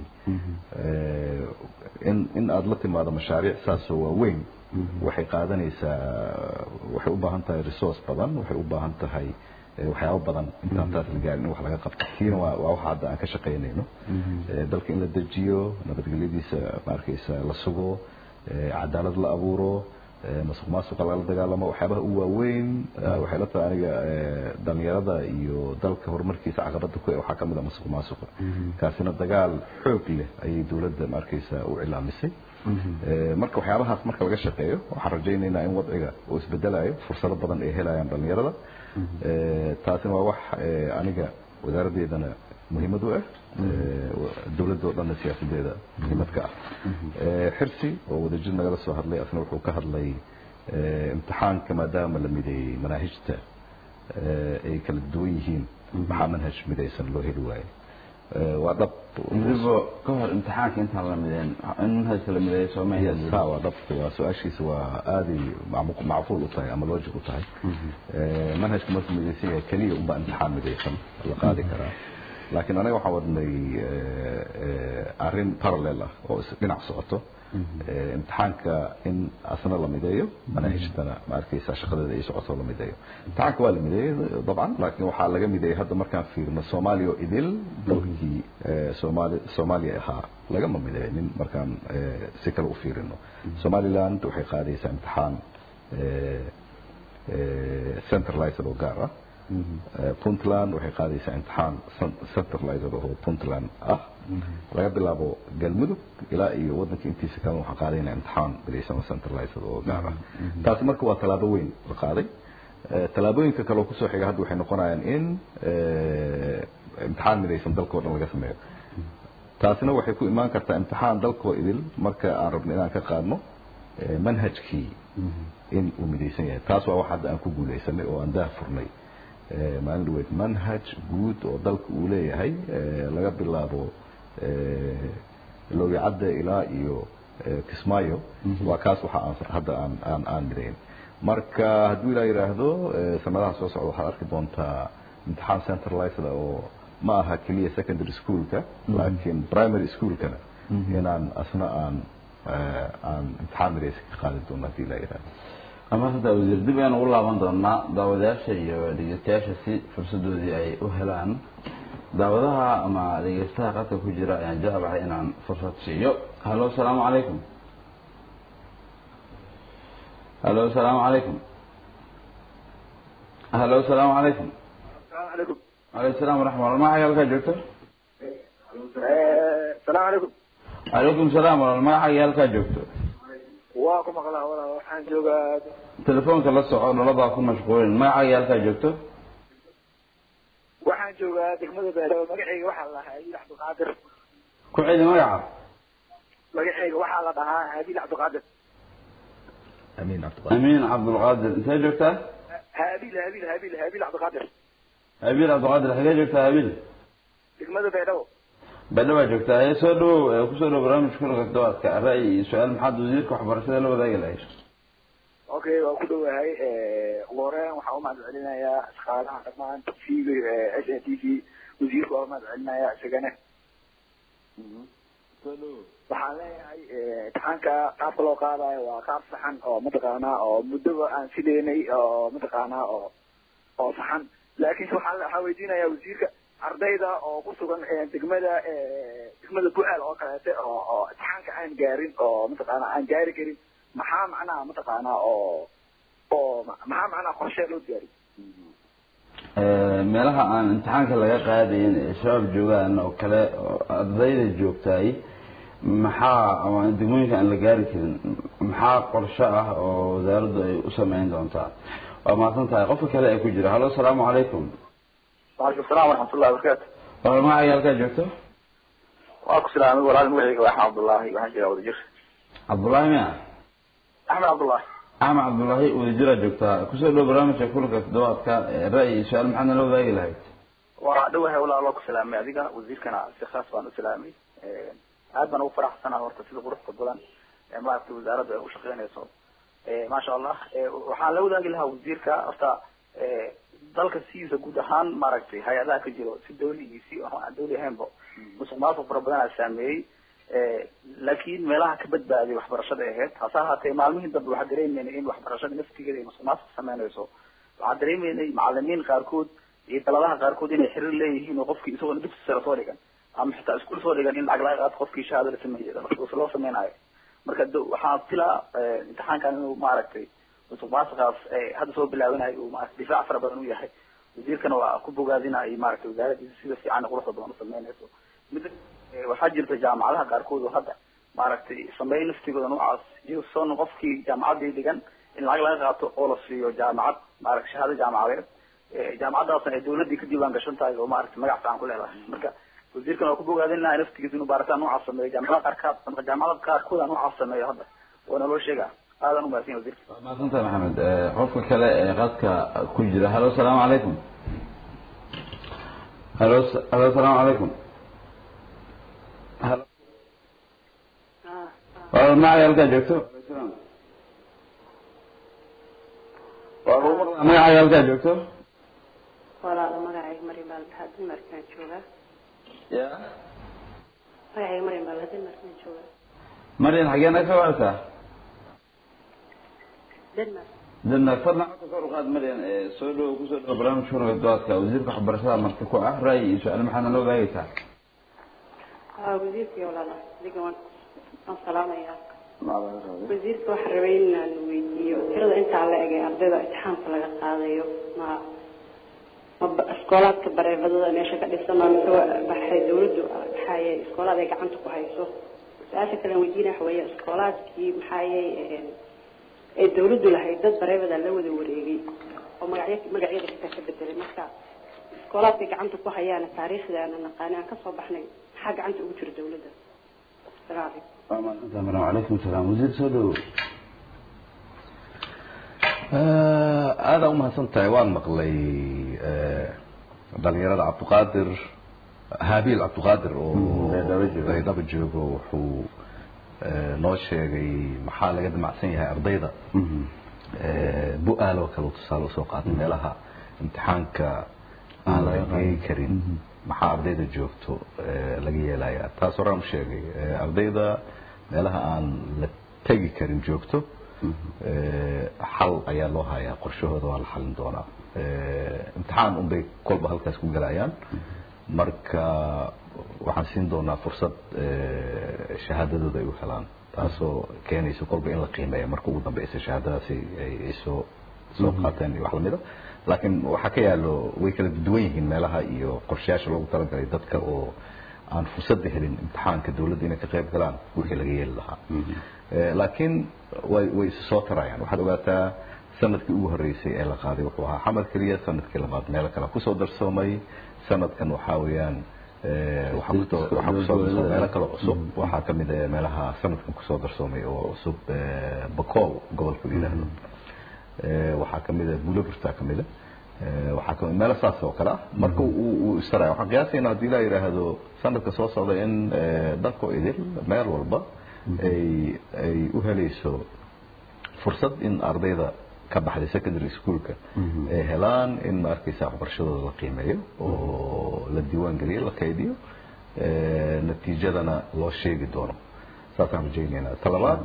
in in aada la timaado mashaariic saasoo waaweyn waxay qaadanaysaa waxay u baahan tahay resource badan waxay u baahan tahay waxyaabo badan intaan taas la gaarin in wax laga qabto kiina waa waa waxa hadda aan ka shaqaynayno dalka in la dejiyo nabadgelyadiisa ma arkaysa la sugo cadaalad la abuuro masuq maasuqa lala dagaalamo waxyaabaha u waaweyn waxay la tahay aniga dhalinyarada iyo dalka horumarkiisa caqabada ku waxaa kamid a masuq maasuqa kaasina dagaal xoog leh ayay dawladda ma arkaysa u cilaamisay marka waxyaabahaas marka laga shaqeeyo waxaan rajaynaynaa in wadciga uu isbedelayo fursado badan ay helayaan dhalinyarada taasina waa wax aniga wasaaraddeedana muhiimad u ah dawladda oo dhanna siyaasadeeda muhiimad ka ah xirsi oo wadajir nagala soo hadlay asna wuxuu ka hadlay imtixaanka maadaama la mideeyey manaahijta ay kala duwan yihiin maxaa manhaj midaysan loo heli waayo waa dhab weliba ka hor imtixaanka intaan la mideen in manhajka la mideeyo soomaya ha waa dhab waa su-aashiisa waa aaday macmu- macquul u tahay ama logic u tahay manhajka markuu midaysan yahay keliya unbaa imtixaan midaysan la qaadi karaa laakiin anaga waxaan wadnay arrin parallel ah oo is dhinac socoto imtixaanka in asna la mideeyo manaahijtana ma arkaysa shaqadeeda ay socoto la mideeyo imtixaanka waa la mideeyey dabcan laakiin waxaa laga mideeyey hadda markaan fiirino soomaaliya oo idil dalkii soomaali soomaaliya ahaa lagama mideeynin markaan si kale u fiirino somaliland waxay qaadaysaa imtixaan centralized oo gaar ah puntland waxay qaadaysaa imtixaan centralized oo puntland ah laga bilaabo galmudug ilaa iyo wadanka intiisa kalena waxaan qaadaynaa imtixaan midaysan oo centralized oo gaar ah taasi marka waa tallaabo weyn la qaaday tallaabooyinka kale oo kusoo xiga hadda waxay noqonayaan in imtixaan midaysan dalka oo dhan laga sameeyo taasina waxay ku imaan kartaa imtixaan dalkoo idil marka aan rabno inaan ka qaadno eh, manhajkii in uu midaysan yahay taas waa wax hadda aan ku guulaysanay oo aan daah furnay Eh, maalin dhaweyd manhaj guud oo dalka uu leeyahay eh, laga bilaabo eh, lowicadda ilaa iyo eh, kismaayo waa kaas waxa aan hadda aan aan aan midayn marka hadduu ilaa yidhaahdo eh, sanadaha soo socda waxaad arki doontaa imtixaan centralized oo ma aha keliya secondary schoolka laakiin primary schoolkana inaan asna aan eh, aan imtixaan midaysan ka qaadi doono haddii ilaa yidhaahdo ama hadda wasiir dib ayaan ugu laaban doonaa daawadayaasha iyo dhegeystayaasha si fursadoodii ay u helaan daawadaha ama dhegeystaha qadka ku jira ayaan jeclahay inaan fursad siiyo halo asalaamu calaykum halo asalaamu calaykum halo asalaamu calaykum السلام عليكم calaykum salaam waraxmat ullah magaca halkaa joogto السلام عليكم calaykum salaam walaal magaca halkaa joogto waa ku maqlaa walaa waxaan joogaa telefoonka la soco nolobaa ku mashquulin magaca halkaa joogto waxaan joogaa degmada beelow magacayga waxaa la dhahaa habiil cabdiqaadir ku celi magaca magacayga waxaa la dhahaa habiil cabdiqaadir amiin cabdiqaadir amiin cabdulqaadir intee joogtaa habiil habiil habiil habiil cabdiqaadir habiil cabdiqaadir xagee joogtaa habiil degmada beelow badha waa joogtaa ee soo dhawow ee kusoo dhawow barnaamijka kulanka todobaadka ra'yi iyo su-aal maxaad wasiirka waxbarashada la wadaagi lahayd okay waa ku dhowahay ugu horeyn waxaan umahad celinayaa shaqaalaha dhammaan t v s n t v wasiirka waa umahad celinayaa isagana waxaan leeyahay imtixaanka qaabka loo qaadayo waa qaab saxan oo mataqaanaa oo muddoba aan filaynay oo mataqaanaa oo oo saxan laakiinse waxaan waxaa weydiinayaa wasiirka ardayda oo ku sugan degmada degmada bu'aal oo kaleete oo oo imtixaanka aan gaarin oo mataqaanaa aan gaari karin maxaa macnaha mataqaanaa oo oo maxaa macnaha qorshe loo diyaariy meelaha aan imtixaanka laga qaadayn ee shabaab joogaan oo kale oo ardayda joogtaay maxaa ama degmooyinka aan la gaari karin maxaa qorshe ah oo wasaaraddu ay u sameyn doontaa waa mahadsan tahay qofka kale ee ku jira halo asalaamu calaykum waalaikum salaam waraxmatullahi wabarakaatu walaal magacay halkaa joogto waa ku salaamay walaal magacayga waa axmed cabdullaahi waxaan jiraa wadajir cabdullaahi miya axmed cabdullaahi axmed cabdullaahi wadajiraa joogtaa kusoo dhow barnaamijka kulanka toddobaadka ee ra'yi iyo su-aal maxaad nala wadaagi lahayd waa dhawahay walaal waa ku salaamay adiga wasiirkana si khaas baan u salaamay aad baan ugu faraxsanaha horta sida quruxda badan ee maaragtay wasaaraddu ay u shaqeynayso maasha allah waxaan la wadaagi lahaa wasiirka horta dalka sidiisa guud ahaan maaragtay hay-adaha ka jiro si dawli iyo si aan dawli ahaynba musuq maasuq fara badan aa saameeyey laakiin meelaha ka badbaaday waxbarashada ahayd hase ahaatee maalmihii dambe waxaa dareemeynay in waxbarashada naftigeeda ay musuq maasuq sameynayso waxaa dareemeynay macalimiin qaarkood iyo daladaha qaarkood inay xiriir leeyihiin oo qofkii isagoona dugsi sare soo dhigan ama xitaa iskuul soo dhigan in lacag laga qaado qofkii shahaado la sameeyay marka loo sameynayo marka waxaa filaa imtixaankan inuu maaragtay musuq maasuqaas hadda soo bilaabanayo uu maarata difaac fara badan u yahay wasiirkana waa ku bogaadinaya maaragtay wasaaradiisa sida fiican quruxda badan u sameynayso mid waxaa jirta jaamacadaha qaarkood oo hadda maaragtay sameey naftigooda noocaas iyagoon qofkii jaamacaddii dhigan in lacag laga qaato oo la siiyo jaamacad maarata shahaado jaamacadeed jaamacaddaasna ay dawladdii ka diiwaan gashan tahay oo maarata magac fiican ku leedahay marka wasiirkan waa ku bogaadin lahaa naftigiisa inuu baaritaan noocaas sameeyo jaamacadaha qaarkaad jaamacadaha qaarkooda noocaas sameeyo hadda waana loo sheegaa aadan umahadsan wasiirka waa mahadsantahay maxamed qofka kale ee qadka ku jira halo asalaamu calaykum halo halo asalaamu calaykum halo walaal magacay halkaa joogto magacay halkaa joogto walaalo magacayga maryam baa la dhahaa denmarkaan joogaa ya magacayga maryam baa la dhahaa denmarkaan joogaa maryan xageena ka wacaysaa denmark denmark fadlan codka kor u qaad maryan soo dhow kusoo dhow barnaamijka kulanka doodka wasiirka waxbarashada marti ku ah ra'yi iyo su-aal maxaadna la wadaagaysaa aa wasiirkii walaalo adiga waan waan salaamayaa wasiirka waxaan rabay inaan weydiiyo tirada intaa la eg ee ardayda imtixaanka laga qaadayo ma ma iskoolaadka bareefadada meesha ka dhisan ma mise waxay dawladdu maxaaye iskoolaad ay gacanta ku hayso su-aasha kale aan weydiinaya waxa weeye iskoolaadkii maxaaye ee dawladdu lahayd dad bareefada la wada wareegay oo magacyo magacyada xitaa ka bedelay marka iskoolaadkay gacanta ku hayaan taariikhda aana naqaani aan kasoo baxnay maxaa gacanta ugu jira dawladda salaam calaykum waa mahadsantahay maryam calaykum salaam wasiir soo dhow aada umahadsan tahay waan maqlay dhalinyarada cabdiqaadir haabiil cabdiqaadir oo baydhabo joogo wuxuu noo sheegay maxaa laga damacsan yahay ardayda bu-aaloo kale tusaale usoo qaatay meelaha imtixaanka aan la geey karin maxaa ardayda joogto laga yeelaya taas horaan u sheegay ardayda meelaha aan la tegi karin joogto xal ayaa loo hayaa qorshahooda waa la xalin doonaa imtixaan unbay kolba halkaas ku galayaan marka waxaan siin doonaa fursad shahaadadooda ay u helaan taasoo keenaysa kolba in la qiimeeya marka ugu dambeysa shahaadadaasi ay soo soo qaateen iyo wax lamida laakiin waxaa ka yaalo way kala duwan yihiin meelaha iyo qorshayaasha loogu talagalay dadka oo aan fursadda helin imtixaanka dawladda inay ka qayb galaan wixii laga yeeli lahaa laakiin way way isu soo tarayaan waxaad ogaataa sanadkii ugu horreysay ee la qaaday wuxuu ahaa xamad keliya sanadkii labaad meelo kale kusoo darsoomay sanadkan waxaa weeyaan waxaa kusoo waxaa kusoo darsoomay meelo kale cusub waxaa ka mid ah meelaha sanadkan kusoo darsoomay oo cusub bakool gobolka la yidhaahdo waxaa ka mid ah buulabirtaa ka mid ah waxaa kamid meelo saas oo kale ah marka uu istaraya waxaan qiyaasaynaa haddii la yidhaahdo sanadka soo socda in dhanko idil meel walba ay ay u helayso fursad in ardayda ka baxday secondary schoolka ay helaan in ma arkaysa waxbarashadooda la qiimeeyo oo la diiwaan geliyo la kaydiyo natiijadana loo sheegi doono saasaan rajaynaynaa talabaad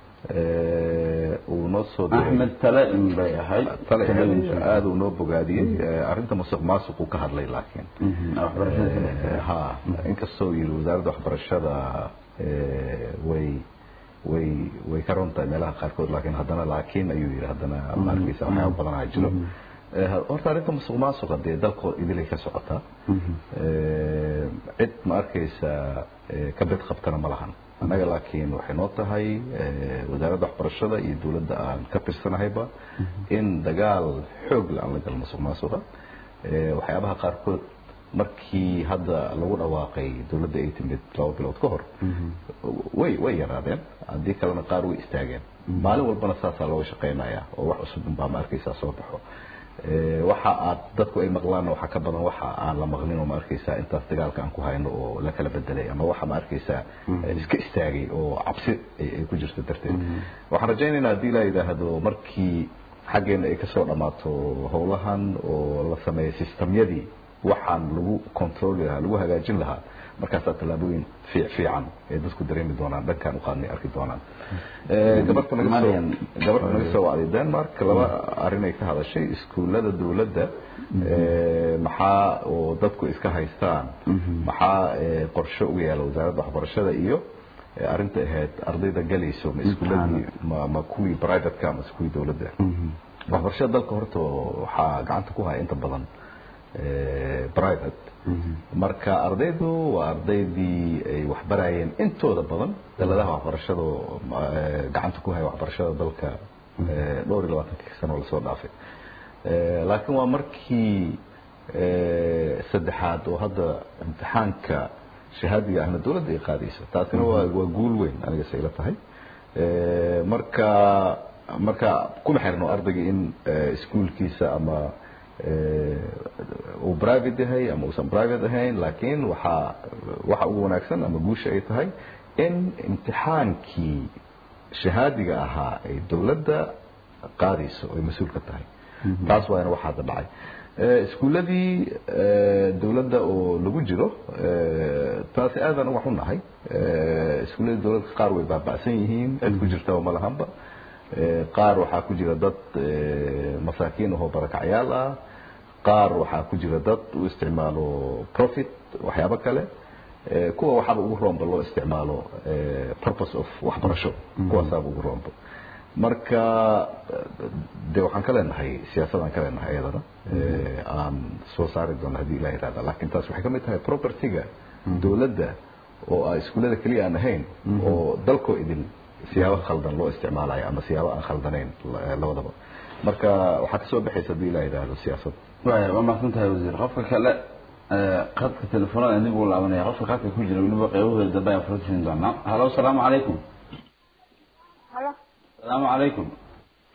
uu noo soo axmed tale in bay ahayd tale aada uu noo bogaadiyey arrinta musuq maasuq uu ka hadlay laakiin ha inkastoo yiri wasaaradda waxbarashada way way way ka ron tahay meelaha qaarkood laakiin haddana laakiin ayuu yidhi haddana ma arkaysa waxyaaba badanaa jiro horta arrinta musuq maasuqa dee dalka idilay ka socotaa cid ma arkaysa ka bed qabtana ma lahan annaga laakiin waxay noo tahay wasaaradda waxbarashada iyo dawladda aan ka tirsanahayba in dagaal xoog la aan la galo musuq maasuqa waxyaabaha qaarkood markii hadda lagu dhawaaqay dawladda ay timid laba bilood ka hor way way yaraadeen haddii kalena qaar way istaageen maalin walbana saasaa looga shaqaynaya oo wax cusub unbaa ma arkaysaa soo baxo waxa aad dadku ay maqlaanna waxaa ka badan waxa aan la maqlin oo ma arkaysaa intaas dagaalka aan ku hayno oo la kala bedelay ama waxa ma arkaysaa iska istaagay oo cabsi ay ku jirto darteed waxaan rajaynaynaa haddii la yidhaahdo markii xaggeena ay kasoo dhammaato howlahan oo la sameeyo sistamyadii waxaan lagu controli lahaa lagu hagaajin lahaa markaasaa tallaabooyin fiican ee dadku dareemi doonaan dhankaan uqaadnay arki doonaan gabarta naga soo gabarta naga soo wacday denmark laba arrin ay ka hadashay iskuullada dawladda maxaa oo dadku iska haystaan maxaa qorshe uga yaala wasaaradda waxbarashada iyo arrinta ahayd ardayda galayso ma iskuulladii ma ma kuwii privateka mase kuwii dawladda waxbarashada dalka horta waxaa gacanta ku haya inta badan private marka ardaydu waa ardaydii ay waxbarayeen intooda badan daladaha waxbarashada gacanta ku haya waxbarashada dalka dhowr iyo labaatankii sano lasoo dhaafay laakiin waa markii saddexaad oo hadda imtixaanka shahaadiga ahna dawladda ay qaadayso taasina waa waa guul weyn aniga sayla tahay marka marka kuma xirno ardayga in iskuolkiisa ama uu private yahay ama uusan private ahayn laakiin waxaa waxa ugu wanaagsan ama guusha ay tahay in imtixaankii shahaadiga ahaa ay dawladda qaadayso ay mas-uul ka tahay taas waana waxa hadda dhacay iskuulladii dawladda oo lagu jiro taasi aadan uga xunahay iskuulladii dawladda qaar way baaba'san yihiin cid ku jirtaba ma lahanba qaar waxaa ku jira dad masaakiin ahoo barakacyaal ah qaar waxaa ku jira dad u isticmaalo profit waxyaabo kale kuwa waxaaba ugu roomba loo isticmaalo purpose of waxbarasho kuwaasaaba ugu roomba marka de waxaan ka leenahay siyaasadaan ka leenahay iyadana aan soo saari doono haddii ilah yihahda lakin taas waxay ka mid tahay propertyga dawladda oo a iskuullada keliya aan ahayn oo dalkoo idin siyaabo khaldan loo isticmaalayo ama siyaabo aan khaldanayn labadaba marka waxaa kasoo baxaysa haddii ilah yidhaahdo siyaasad waaya waa mahadsan tahay wasiir qofka kale qadka telefoonada dib uu laabanaya qofka qadka ku jira weliba qeybahooda dambe ayaan fura siin doonaa halo asalaamu calaykum halo asalaamu calaykum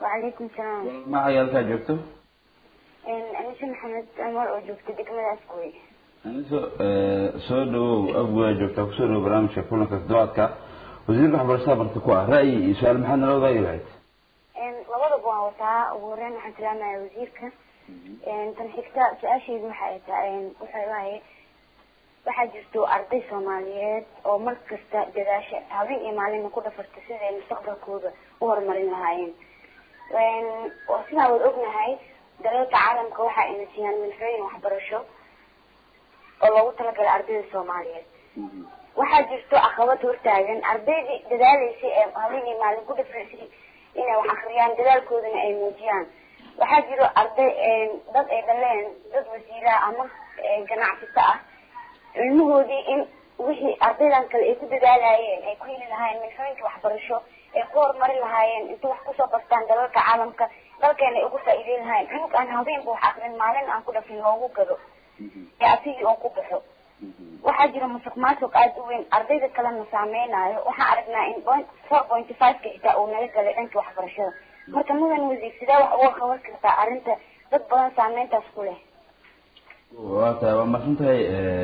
وعليكم السلام ma cayaalkaa joogto أنسة محمد أنور oo joogta degmadaas gooy aniso soo dhawow abwaa joogtaa kusoo dhawow barnaamijka kulanka toddobaadka wasiirka waxbarashada barta ku ah ra'yi iyo su-aal maxaad nala wadaagi lahayd labadaba waan wataa ugu horeyn waxaan salaamaya wasiirka tan xigta su-aashaydu waxa ay tahay waxay waaye waxaa jirto arday soomaaliyeed oo mar kasta dadaasha habeen iyo maalina ku dhafarta siday mustaqbalkooda u horumarin lahaayeen oo sidaan wada ognahay dalalka caalamka waxa ayna siiyaan milxooyin waxbarasho oo loogu talagalay ardayda soomaaliyeed waxaa jirto caqabad hortaagan ardaydii dadaaleysay ee habeen iyo maalin ku dhafreysay inay wax akriyaan dadaalkoodana ay muujiyaan waxaa jiro arday dad ay dhaleen dad wasiira ama ganacsata ah cilmahoodii in wixii ardaydan kale ay ku dadaalayeen ay ku heli lahaayeen milxooyinka waxbarasho ay ku horumari lahaayeen inta wax kusoo bartaan dalalka caalamka dalkeena ay ugu faa'iideyn lahaayeen cunug aan habeenba wax akrin maalin aan ku dhafin loogu gado ee asigii oo ku baxo waxaa jira musuq maasuq aada u weyn ardayda kalena saameynayo waxaan aragnaa in four pointy five-ka xitaa uu naga galay dhanka waxbarashada marka mudan wasiir sidee wax uga qaban kartaa arrinta dad badan saameyntaas ku leh waa tahay waa masan tahay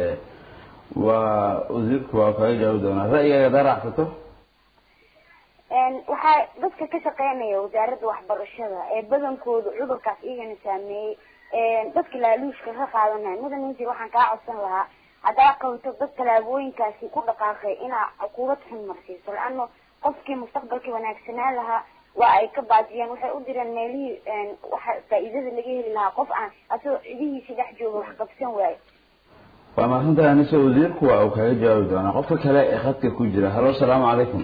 waa wasiirku waa kaga jawaabi doonaa ra'yigaaga hadaa raacsato waxaa dadka ka shaqeynaya wasaaradda waxbarashada ee badankooda cudurkaas iyagana saameeyey dadka laaluushka ka qaadanaya mudan wasiir waxaan kaa codsan lahaa haddaa qabto dad tallaabooyinkaasi ku dhaqaaqay inaa cuquubad xun marsiiso la-ano qofkii mustaqbalkii wanaagsanaan lahaa waa ay ka baajiyeen waxay u direen meelihii waxa faa'iidada laga heli lahaa qof aan asagoo cidihiisi dhex jooga wax qabsan waayo waa mahadsan tahay anise wasiirku waa uu kaga jawaabi doonaa qofka kale ee khadka ku jira halo salaamu calaykum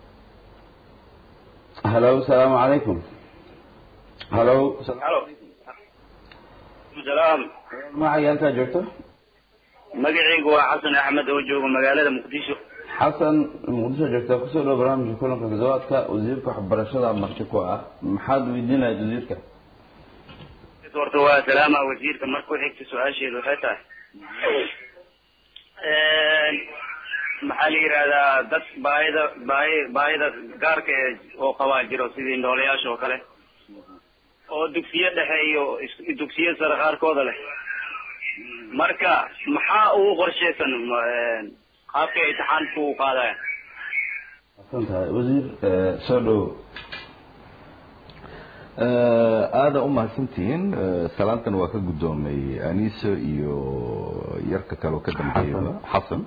halo salaamu calaykum halo halo salaam magacaaga halkaa joogto magacaygu waa xasan axmed oo jooga magaalada muqdisho xasan muqdisho joogtaa kusoo dhawo barnaamijka kulanka toddobaadka wasiirka waxbarashada marti ku ah maxaad weydiin lahayd wasiirka horta waa salaama wasiirka marka ku xigta su-aasheedu waxay tahay maxaa la yidhahdaa dad baahida baahi baahida gaarka ee oo qabaa jiro sidii noolayaasha oo kale oo dugsiyo dhexe iyo dugsiyo sare qaarkooda leh marka maxaa ugu qorshaysan qaabka imtixaanku u qaadaya masan tahay wasiir soo dhawo aada u mahadsantihiin salaantan waa ka guddoomay aniso iyo yarka kale oo ka dambeeyaba xasan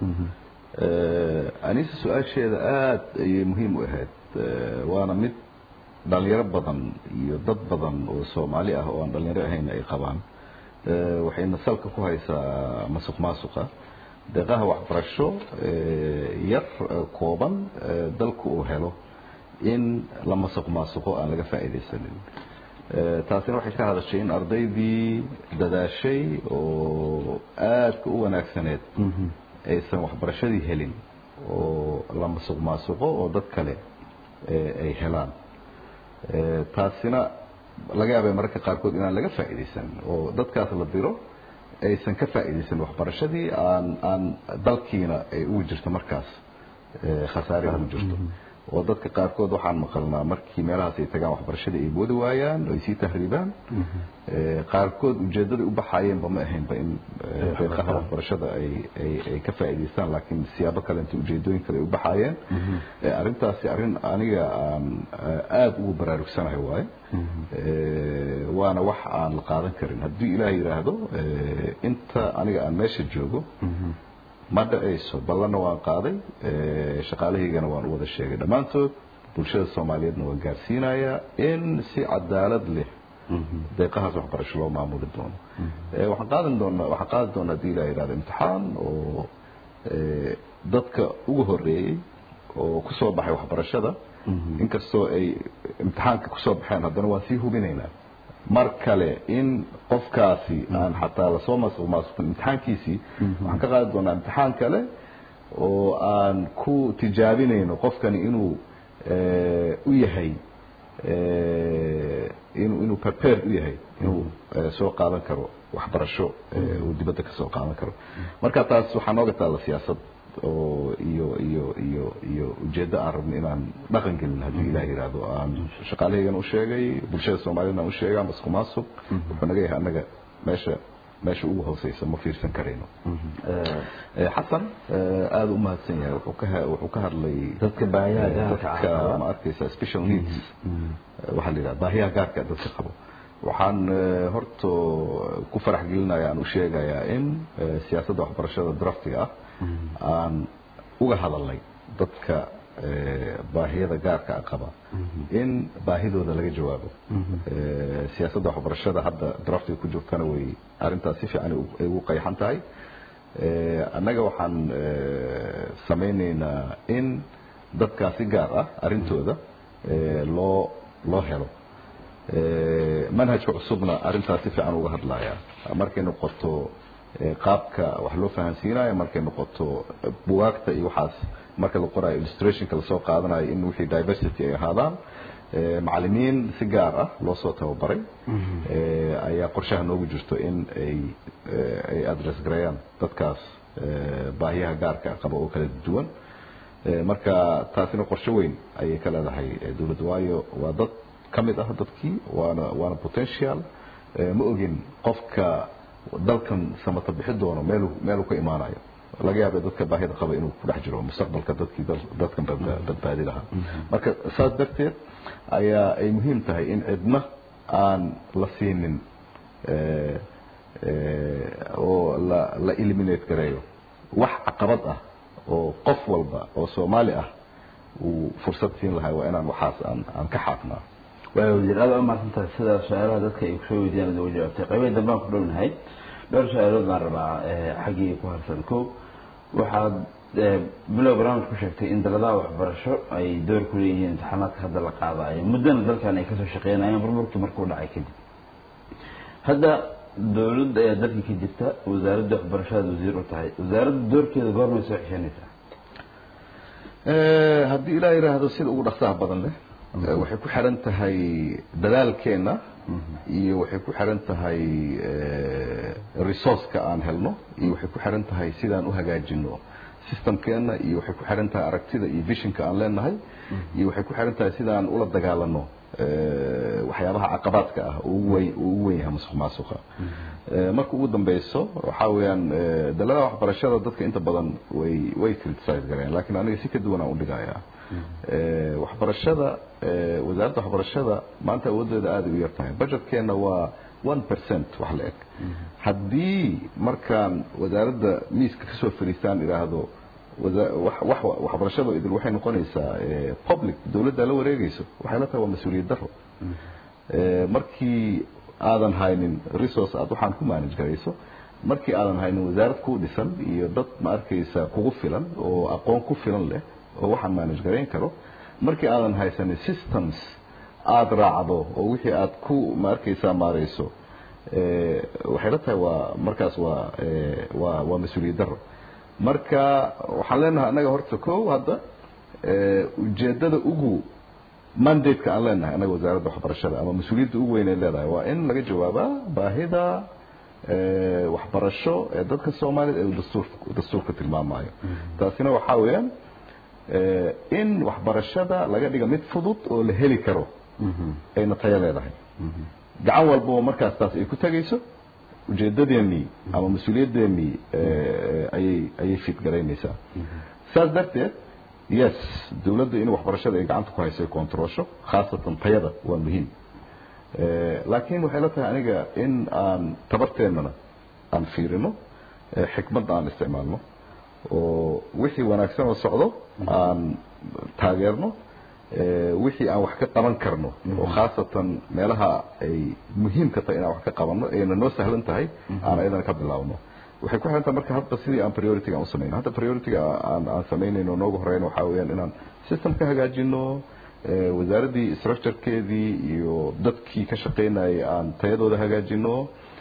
aniso su-aasheeda aada ayay muhiim u ahayd waana mid dhalinyaro badan iyo dad badan oo soomaali ah oo aan dhalinyaro ahayn ay qabaan waxayna salka ku haysaa masuq maasuqa deeqaha waxbarasho yar kooban dalku uu helo in la masuq maasuqo aan laga faa'iidaysanin taasina waxay ka hadashay in ardaydii dadaashay oo aadka u wanaagsaneed aysan waxbarashadii helin oo la masuq maasuqo oo dad kale ay helaan taasina laga yaabay mararka qaarkood inaan laga faa'iidaysan oo dadkaas la diro aysan ka faa'iidaysan waxbarashadii aan aan dalkiina ay ugu jirto markaas khasaare ugu jirto oo dadka qaarkood waxaan maqalnaa markii meelahaas ay tagaan waxbarashada ay boodi waayaan oo ay sii tahriibaan qaarkood ujeedaday u baxaayeenba ma ahaynba in deeqaha waxbarashada ay ay ay ka faa'iidaystaan laakiin siyaabo kale inta ujeedooyin kale ay u baxaayeen arrintaasi arrin aniga aan aada ugu baraarugsanahay waaye waana wax aan la qaadan karin haddii ilaah yidhaahdo inta aniga aan meesha joogo ma dhacayso ballanna waan qaaday shaqaalahaygana waan u wada sheegay dhammaantood bulshada soomaaliyeedna waan gaarsiinayaa in si cadaalad leh deeqahaas waxbarasho loo maamuli doono waxaan qaadan doonaa waxaan qaadi doonaa haddii ilaah yidhahdo imtixaan oo dadka ugu horeeyey oo kusoo baxay waxbarashada inkastoo ay imtixaanka kusoo baxeen haddana waan sii hubinaynaa mar kale in qofkaasi aan xataa lasoo masuq maasuqin imtixaankiisii waxaan ka qaadi doonaa imtixaan kale oo aan ku tijaabinayno qofkani inuu u yahay inuu inuu prepared u yahay inuu soo qaadan karo waxbarasho uu dibadda kasoo qaadan karo marka taas waxaa nooga taalla siyaasad oo iyo iyo iyo iyo ujeeddo aan rabno inaan dhaqan gelin haddii ilaah yidhaahdo aan shaqaalahaygana u sheegay bulshada soomaaliyana aan u sheegay ama isku maasuq wuxuu naga yahay annaga meesha meesha ugu hooseysa ma fiirsan karayno xasan aada u mahadsan yahay wuxuu ka wuxuu ka hadlay dadka baahiyaha gaarka dadka ma arkaysa special needs waxaa la yidhaha baahiyaha gaarka dadka qabo waxaan horta ku farax gelinaya aan u sheegayaa in siyaasadda waxbarashada draftiga ah aan uga hadalnay dadka baahiyada gaarka qaba in baahidooda laga jawaabo siyaasadda waxbarashada hadda draftiga ku joogtana way arrintaas si fiican ay ugu qayxan tahay annaga waxaan samaynaynaa in dadkaasi gaar ah arrintooda loo loo helo manhajka cusubna arrintaas si fiican uga hadlaya markay noqoto qaabka wax loo fahansiinayo markay noqoto bugaagta iyo waxaas marka la qorayo illustrationka lasoo qaadanayo in wixii diversity ay ahaadaan macalimiin si gaar ah loo soo tababaray ayaa qorshaha noogu jirto in ay ay address gareeyaan dadkaas baahiyaha gaarka qaba oo kala duwan marka taasina qorshe weyn ayay ka leedahay dowladda waayo waa dad ka mid ah dadkii waana waana potential ma ogin qofka dalkan samata bixi doono meelu meeluu ka imaanayo laga yaaba dadka baahida qaba inuu ku dhex jiro mustaqbalka dadkii dadkan badbaadi lahaa marka saas darteed ayaa ay muhiim tahay in cidna aan la siinin oo la la eliminate gareeyo wax caqabad ah oo qof walba oo soomaali ah uu fursad siin lahay waa inaan waxaas aan aan ka xaaqnaa waa wasiir aad umahadsantahay sida su-aalaha dadka ay kusoo weydiiyaan ad uga jawaabtay qaybihii dambaan ku dhownahay dhowr su-aalood baan rabaa xaggii ku harsan ko waxaad bilow barnaamij ku sheegtay in daladaha waxbarasho ay door ku leeyihiin imtixaanaadka hadda la qaadayo muddana dalkan ay kasoo shaqeynayeen burburkii markuu dhacay kadib hadda dowladda ayaa dalka ka jirta wasaaradda waxbarashadaad wasiir u tahay wasaaradda doorkeeda goormay soo xishanaysaa haddii ilaa yidhaahdo sida ugu dhaqsaha badan leh waxay ku xiran tahay dadaalkeenna iyo waxay ku xiran tahay resourceka aan helno iyo waxay ku xiran tahay sidaan u hagaajino systemkeenna iyo waxay ku xiran tahay aragtida iyo visionka aan leenahay iyo waxay ku xiran tahay sidaan ula dagaalano waxyaabaha caqabaadka ah oo ugu weyn oo ugu weyn yahay musuq maasuqa marka ugu dambeyso waxa weeyaan daladaha waxbarashada dadka inta badan way way criticize gareen laakiin aniga si ka duwan aan u dhigayaa waxbarashada wasaaradda waxbarashada maanta awoodeeda aada u yar tahay budgetkeenna waa one percent wax la eg haddii markaan wasaaradda miiska kasoo fariistaan idhaahdo waxbarashada idil waxay noqonaysaa public dowladda la wareegayso waxay la tahay waa mas-uuliyad daro markii aadan haynin resource aad waxaan ku manage garayso markii aadan haynin wasaarad ku dhisan iyo dad ma arkaysa kugu filan oo aqoon ku filan leh oo waxaan manage garayn karo markii aadan haysanin systems aada raacdo oo wixii aad ku ma arkaysaa maarayso waxay la tahay waa markaas waa waa waa mas-uuliyad daro marka waxaan leenahay annaga horta ko hadda ujeedada ugu mandate-ka aan leenahay annaga wasaaradda waxbarashada ama mas-uuliyadda ugu weyn ay leedahay waa in laga jawaabaa baahida waxbarasho ee dadka soomaaliyed ee dastuur dastuurka tilmaamayo taasina waxaa weeyaan in waxbarashada laga dhiga mid fudud oo la heli karo ayna tayo leedahay gacan walba oo markaas taas ay ku tegayso ujeedadeennii ama mas-uuliyadeennii ayay ayay fidgaraynaysaa saas darteed yes dowladda in waxbarashada ay gacanta ku hayso ay controlsho khaasatan tayada waa muhiim laakiin waxay la tahay aniga in aan tabarteennana aan fiirino xikmadda aan isticmaalno oo wixii wanaagsan oo socdo aan taageerno wixii aan wax ka qaban karno oo khaasatan meelaha ay muhiimka tahay inaan wax ka qabanno ayna noo sahlan tahay aan ayadana ka bilaabno waxay ku xiran tahay marka hadda sidii aan priority-ga aan u samayno hadda priority-ga aan aan samaynayno noogu horeyna waxaa weeyaan inaan system ka hagaajino wasaaraddii structurekeedii iyo dadkii ka shaqaynayay aan tayadooda hagaajino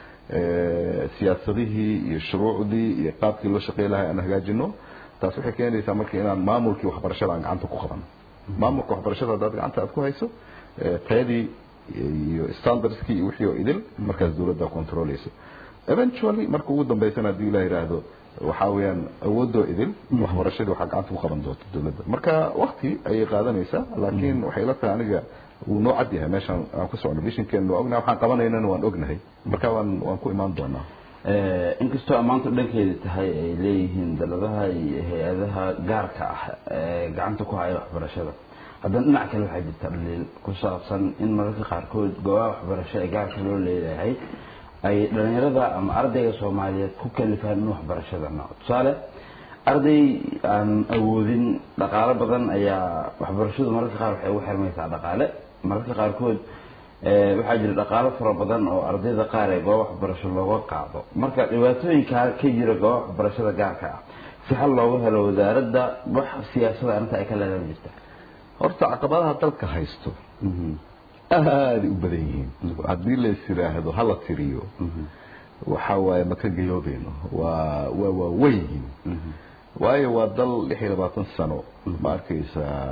siyaasadihii iyo shuruucdii iyo qaabkii loo shaqey lahay aan hagaajino taas waxay keenaysaa marka inaan maamulkii waxbarashada aan gacanta ku qabano maamulka waxbarashada haddaad gacanta aad ku hayso tayadii iyo standardskii iyo wixii oo idil markaas dowladda controlayso eventually marka ugu dambeysana haddii la yidhaahdo waxaa weeyaan awoodoo idin waxbarashadii waxaa gacanta ku qaban doonta dowladda marka wakti ayay qaadanaysaa laakiin waxay la tahay aniga wuu noo cad yahay meeshaan aan ku socno bishinkeena waa ognahay waxaan qabanaynana waan ognahay marka waan waan ku imaan doonaa inkastoo ammaantu dhankeeda tahay ay leeyihiin daladaha iyo hay-adaha gaarka ah ee gacanta ku haya waxbarashada haddana dhinac kale waxaa jirta dhaliil ku saabsan in mararka qaarkood goobaha waxbarasho ee gaarka loo leeyahay ay dhalinyarada ama ardayga soomaaliyeed ku kalifaan in waxbarashada noco tusaale arday aan awoodin dhaqaalo badan ayaa waxbarashadu mararka qaar waxay ugu xirmaysaa dhaqaale mararka qaarkood waxaa jira dhaqaalo fara badan oo ardayda qaar ee gooba waxbarasho looga qaado marka dhibaatooyinkaa ka jira gooba waxbarashada gaarka ah si xal loogu helo wasaaradda wax siyaasada arrinta ay ka leedan jirta horta caqabadaha dalka haysto aaday u badan yihiin haddii lays yidhaahdo hala tiriyo waxa waaye maka gayoobeyno waa waa waa weyn yihiin waayo waa dal lix iyo labaatan sano ma arkaysaa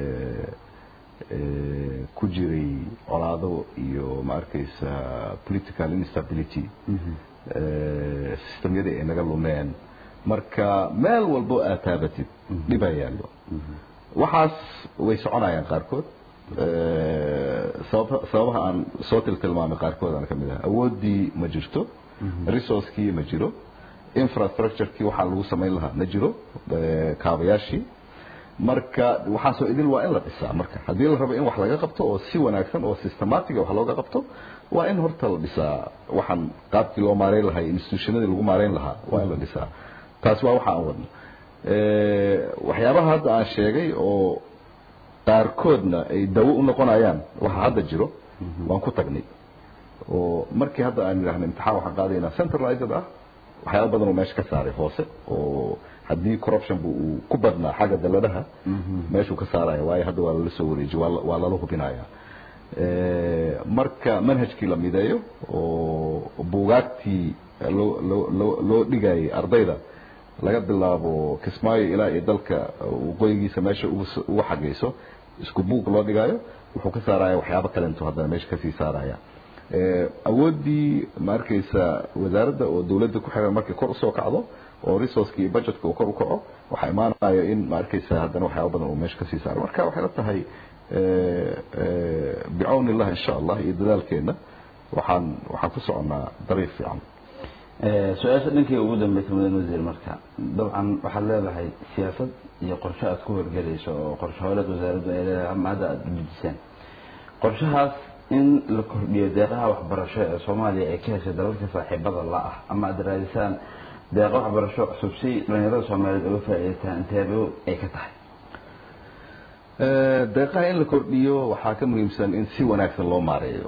ku jiray colaado iyo ma arkaysaa political instability systemyadii ay naga lumeen marka meel walbo aad taabatid dhibaa yaallo waxaas way soconayaan qaarkood sabab sababaha aan soo tiltilmaamay qaarkood aan ka mid ah awooddii ma jirto resourcekii ma jiro infrastructurekii waxaa lagu samayn lahaa ma jiro kaabayaashii marka waxaasoo idil waa in la dhisaa marka haddii la rabo in wax laga qabto oo si wanaagsan oo systematic wax looga qabto waa in horta la dhisaa waxaan qaabkii loo maareyn lahaa institutionadii lagu maareyn lahaa waa in la dhisaa taas waa waxa aan wadno waxyaabaha hadda aan sheegay oo qaarkoodna ay dawo u noqonayaan waxa hadda jiro waan ku tagnay oo markii hadda aan idhaahno imtixaan waxaan qaadaynaa centralized ah waxyaaba badan oo meesha ka saaray hoose oo haddii corruption bu uu ku badnaa xagga daladaha meeshuu ka saaraya waayo hadda waa lala soo wareejiy waa lala hubinaya marka manhajkii la mideeyo oo buugaagtii loo loo loo loo dhigayay ardayda laga bilaabo kismaayo ilaa iyo dalka waqooyigiisa meesha ugu xagayso isku buug loo dhigayo wuxuu ka saaraya waxyaabo kalento haddana meesha kasii saaraya awooddii ma arkaysa wasaaradda oo dawladda ku xiran markay kor usoo kacdo oo resourceki iyo budgetka uu kor u kaco waxaa imaanayo in ma arkaysa haddana waxyaaba badan uu meesha kasii saaro marka waxay la tahay bicawni illah insha allah iyo dadaalkeena waxaan waxaan ku soconnaa dariiq fiican su-aasha dhankii ugu dambeysa mudan wasiir marka dabcan waxaad leedahay siyaasad iyo qorshe aad ku horgelayso oo qorshe hooleed wasaaraddu ay leedahay ama hadda aada dejiseen qorshahaas in la kordhiyo deeqaha waxbarasho ee soomaaliya ay ka heshay dalalka saaxiibada la ah ama aada raadisaan deeqa waxbarasho cusub si dhalinyarada soomaaliyeed uga faa'iidaystaan inteebo ay ka tahay deeqaha in la kordhiyo waxaa ka muhiimsan in si wanaagsan loo maareeyo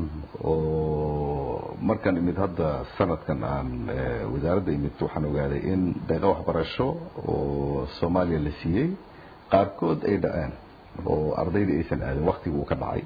oo markaan imid hadda sanadkan aan wasaaradda imid waxaan ogaaday in deeqa waxbarasho oo soomaaliya la siiyey qaarkood ay dhaceen oo ardaydii aysan aadin waktigii uu ka dhacay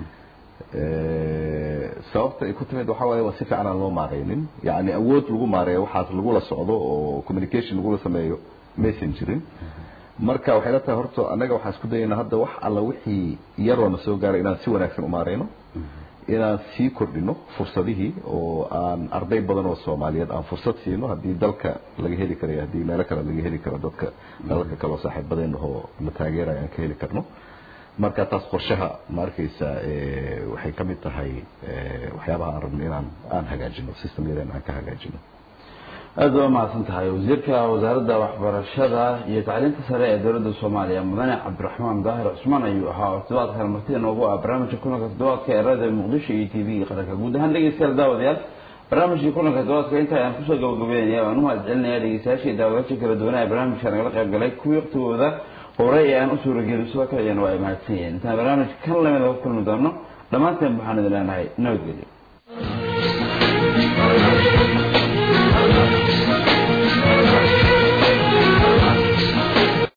sababta ay ku timid waxaa waaye waa si fiican aan loo maareynin yacni awood lagu maareeyo waxaas lagula socdo oo communication lagula sameeyo maysan jirin marka waxay la tahay horta annaga waxaan isku dayaynaa hadda wax alla wixii yaroona soo gaaray inaan si wanaagsan u maareyno inaan sii kordhino fursadihii oo aan arday badan oo soomaaliyeed aan fursad siino haddii dalka laga heli karayo haddii meelo kale laga heli karo dadka dalalka kale oo saaxiibadeenna oo la taageerayo aan ka heli karno marka taas qorshaha ma arkaysa waxay ka mid tahay waxyaabaha aan rabno inaan aan hagaajino systemyadeena aan ka hagaajino aada waa mahadsan tahay wasiirka wasaaradda waxbarashada iyo tacliinta sare ee dowladda soomaaliya mudane cabdiraxmaan daahir cusmaan ayuu ahaa oo toddobaadkan martida noogu ah barnaamijka kulanka toddobaadka ee raadiyo muqdisho iyo t v-ga qaranka guud ahaan dhegeystayaal daawadayaal barnaamijkii kulanka toddobaadka inta ayaan kusoo gabagabeynaya waan u mahad celinaya dhegeystayaashii daawadayaasha kala duwanaa ee barnaamijka nagala qayb galay kuwii waqtigooda horey ee aan u suuragelin sidoo kale ayana waa ay mahadsan yihiin intaan barnaamij kan lamida ku kulmi doono dhammaanteen waxaan idin leenahay nabadgelyo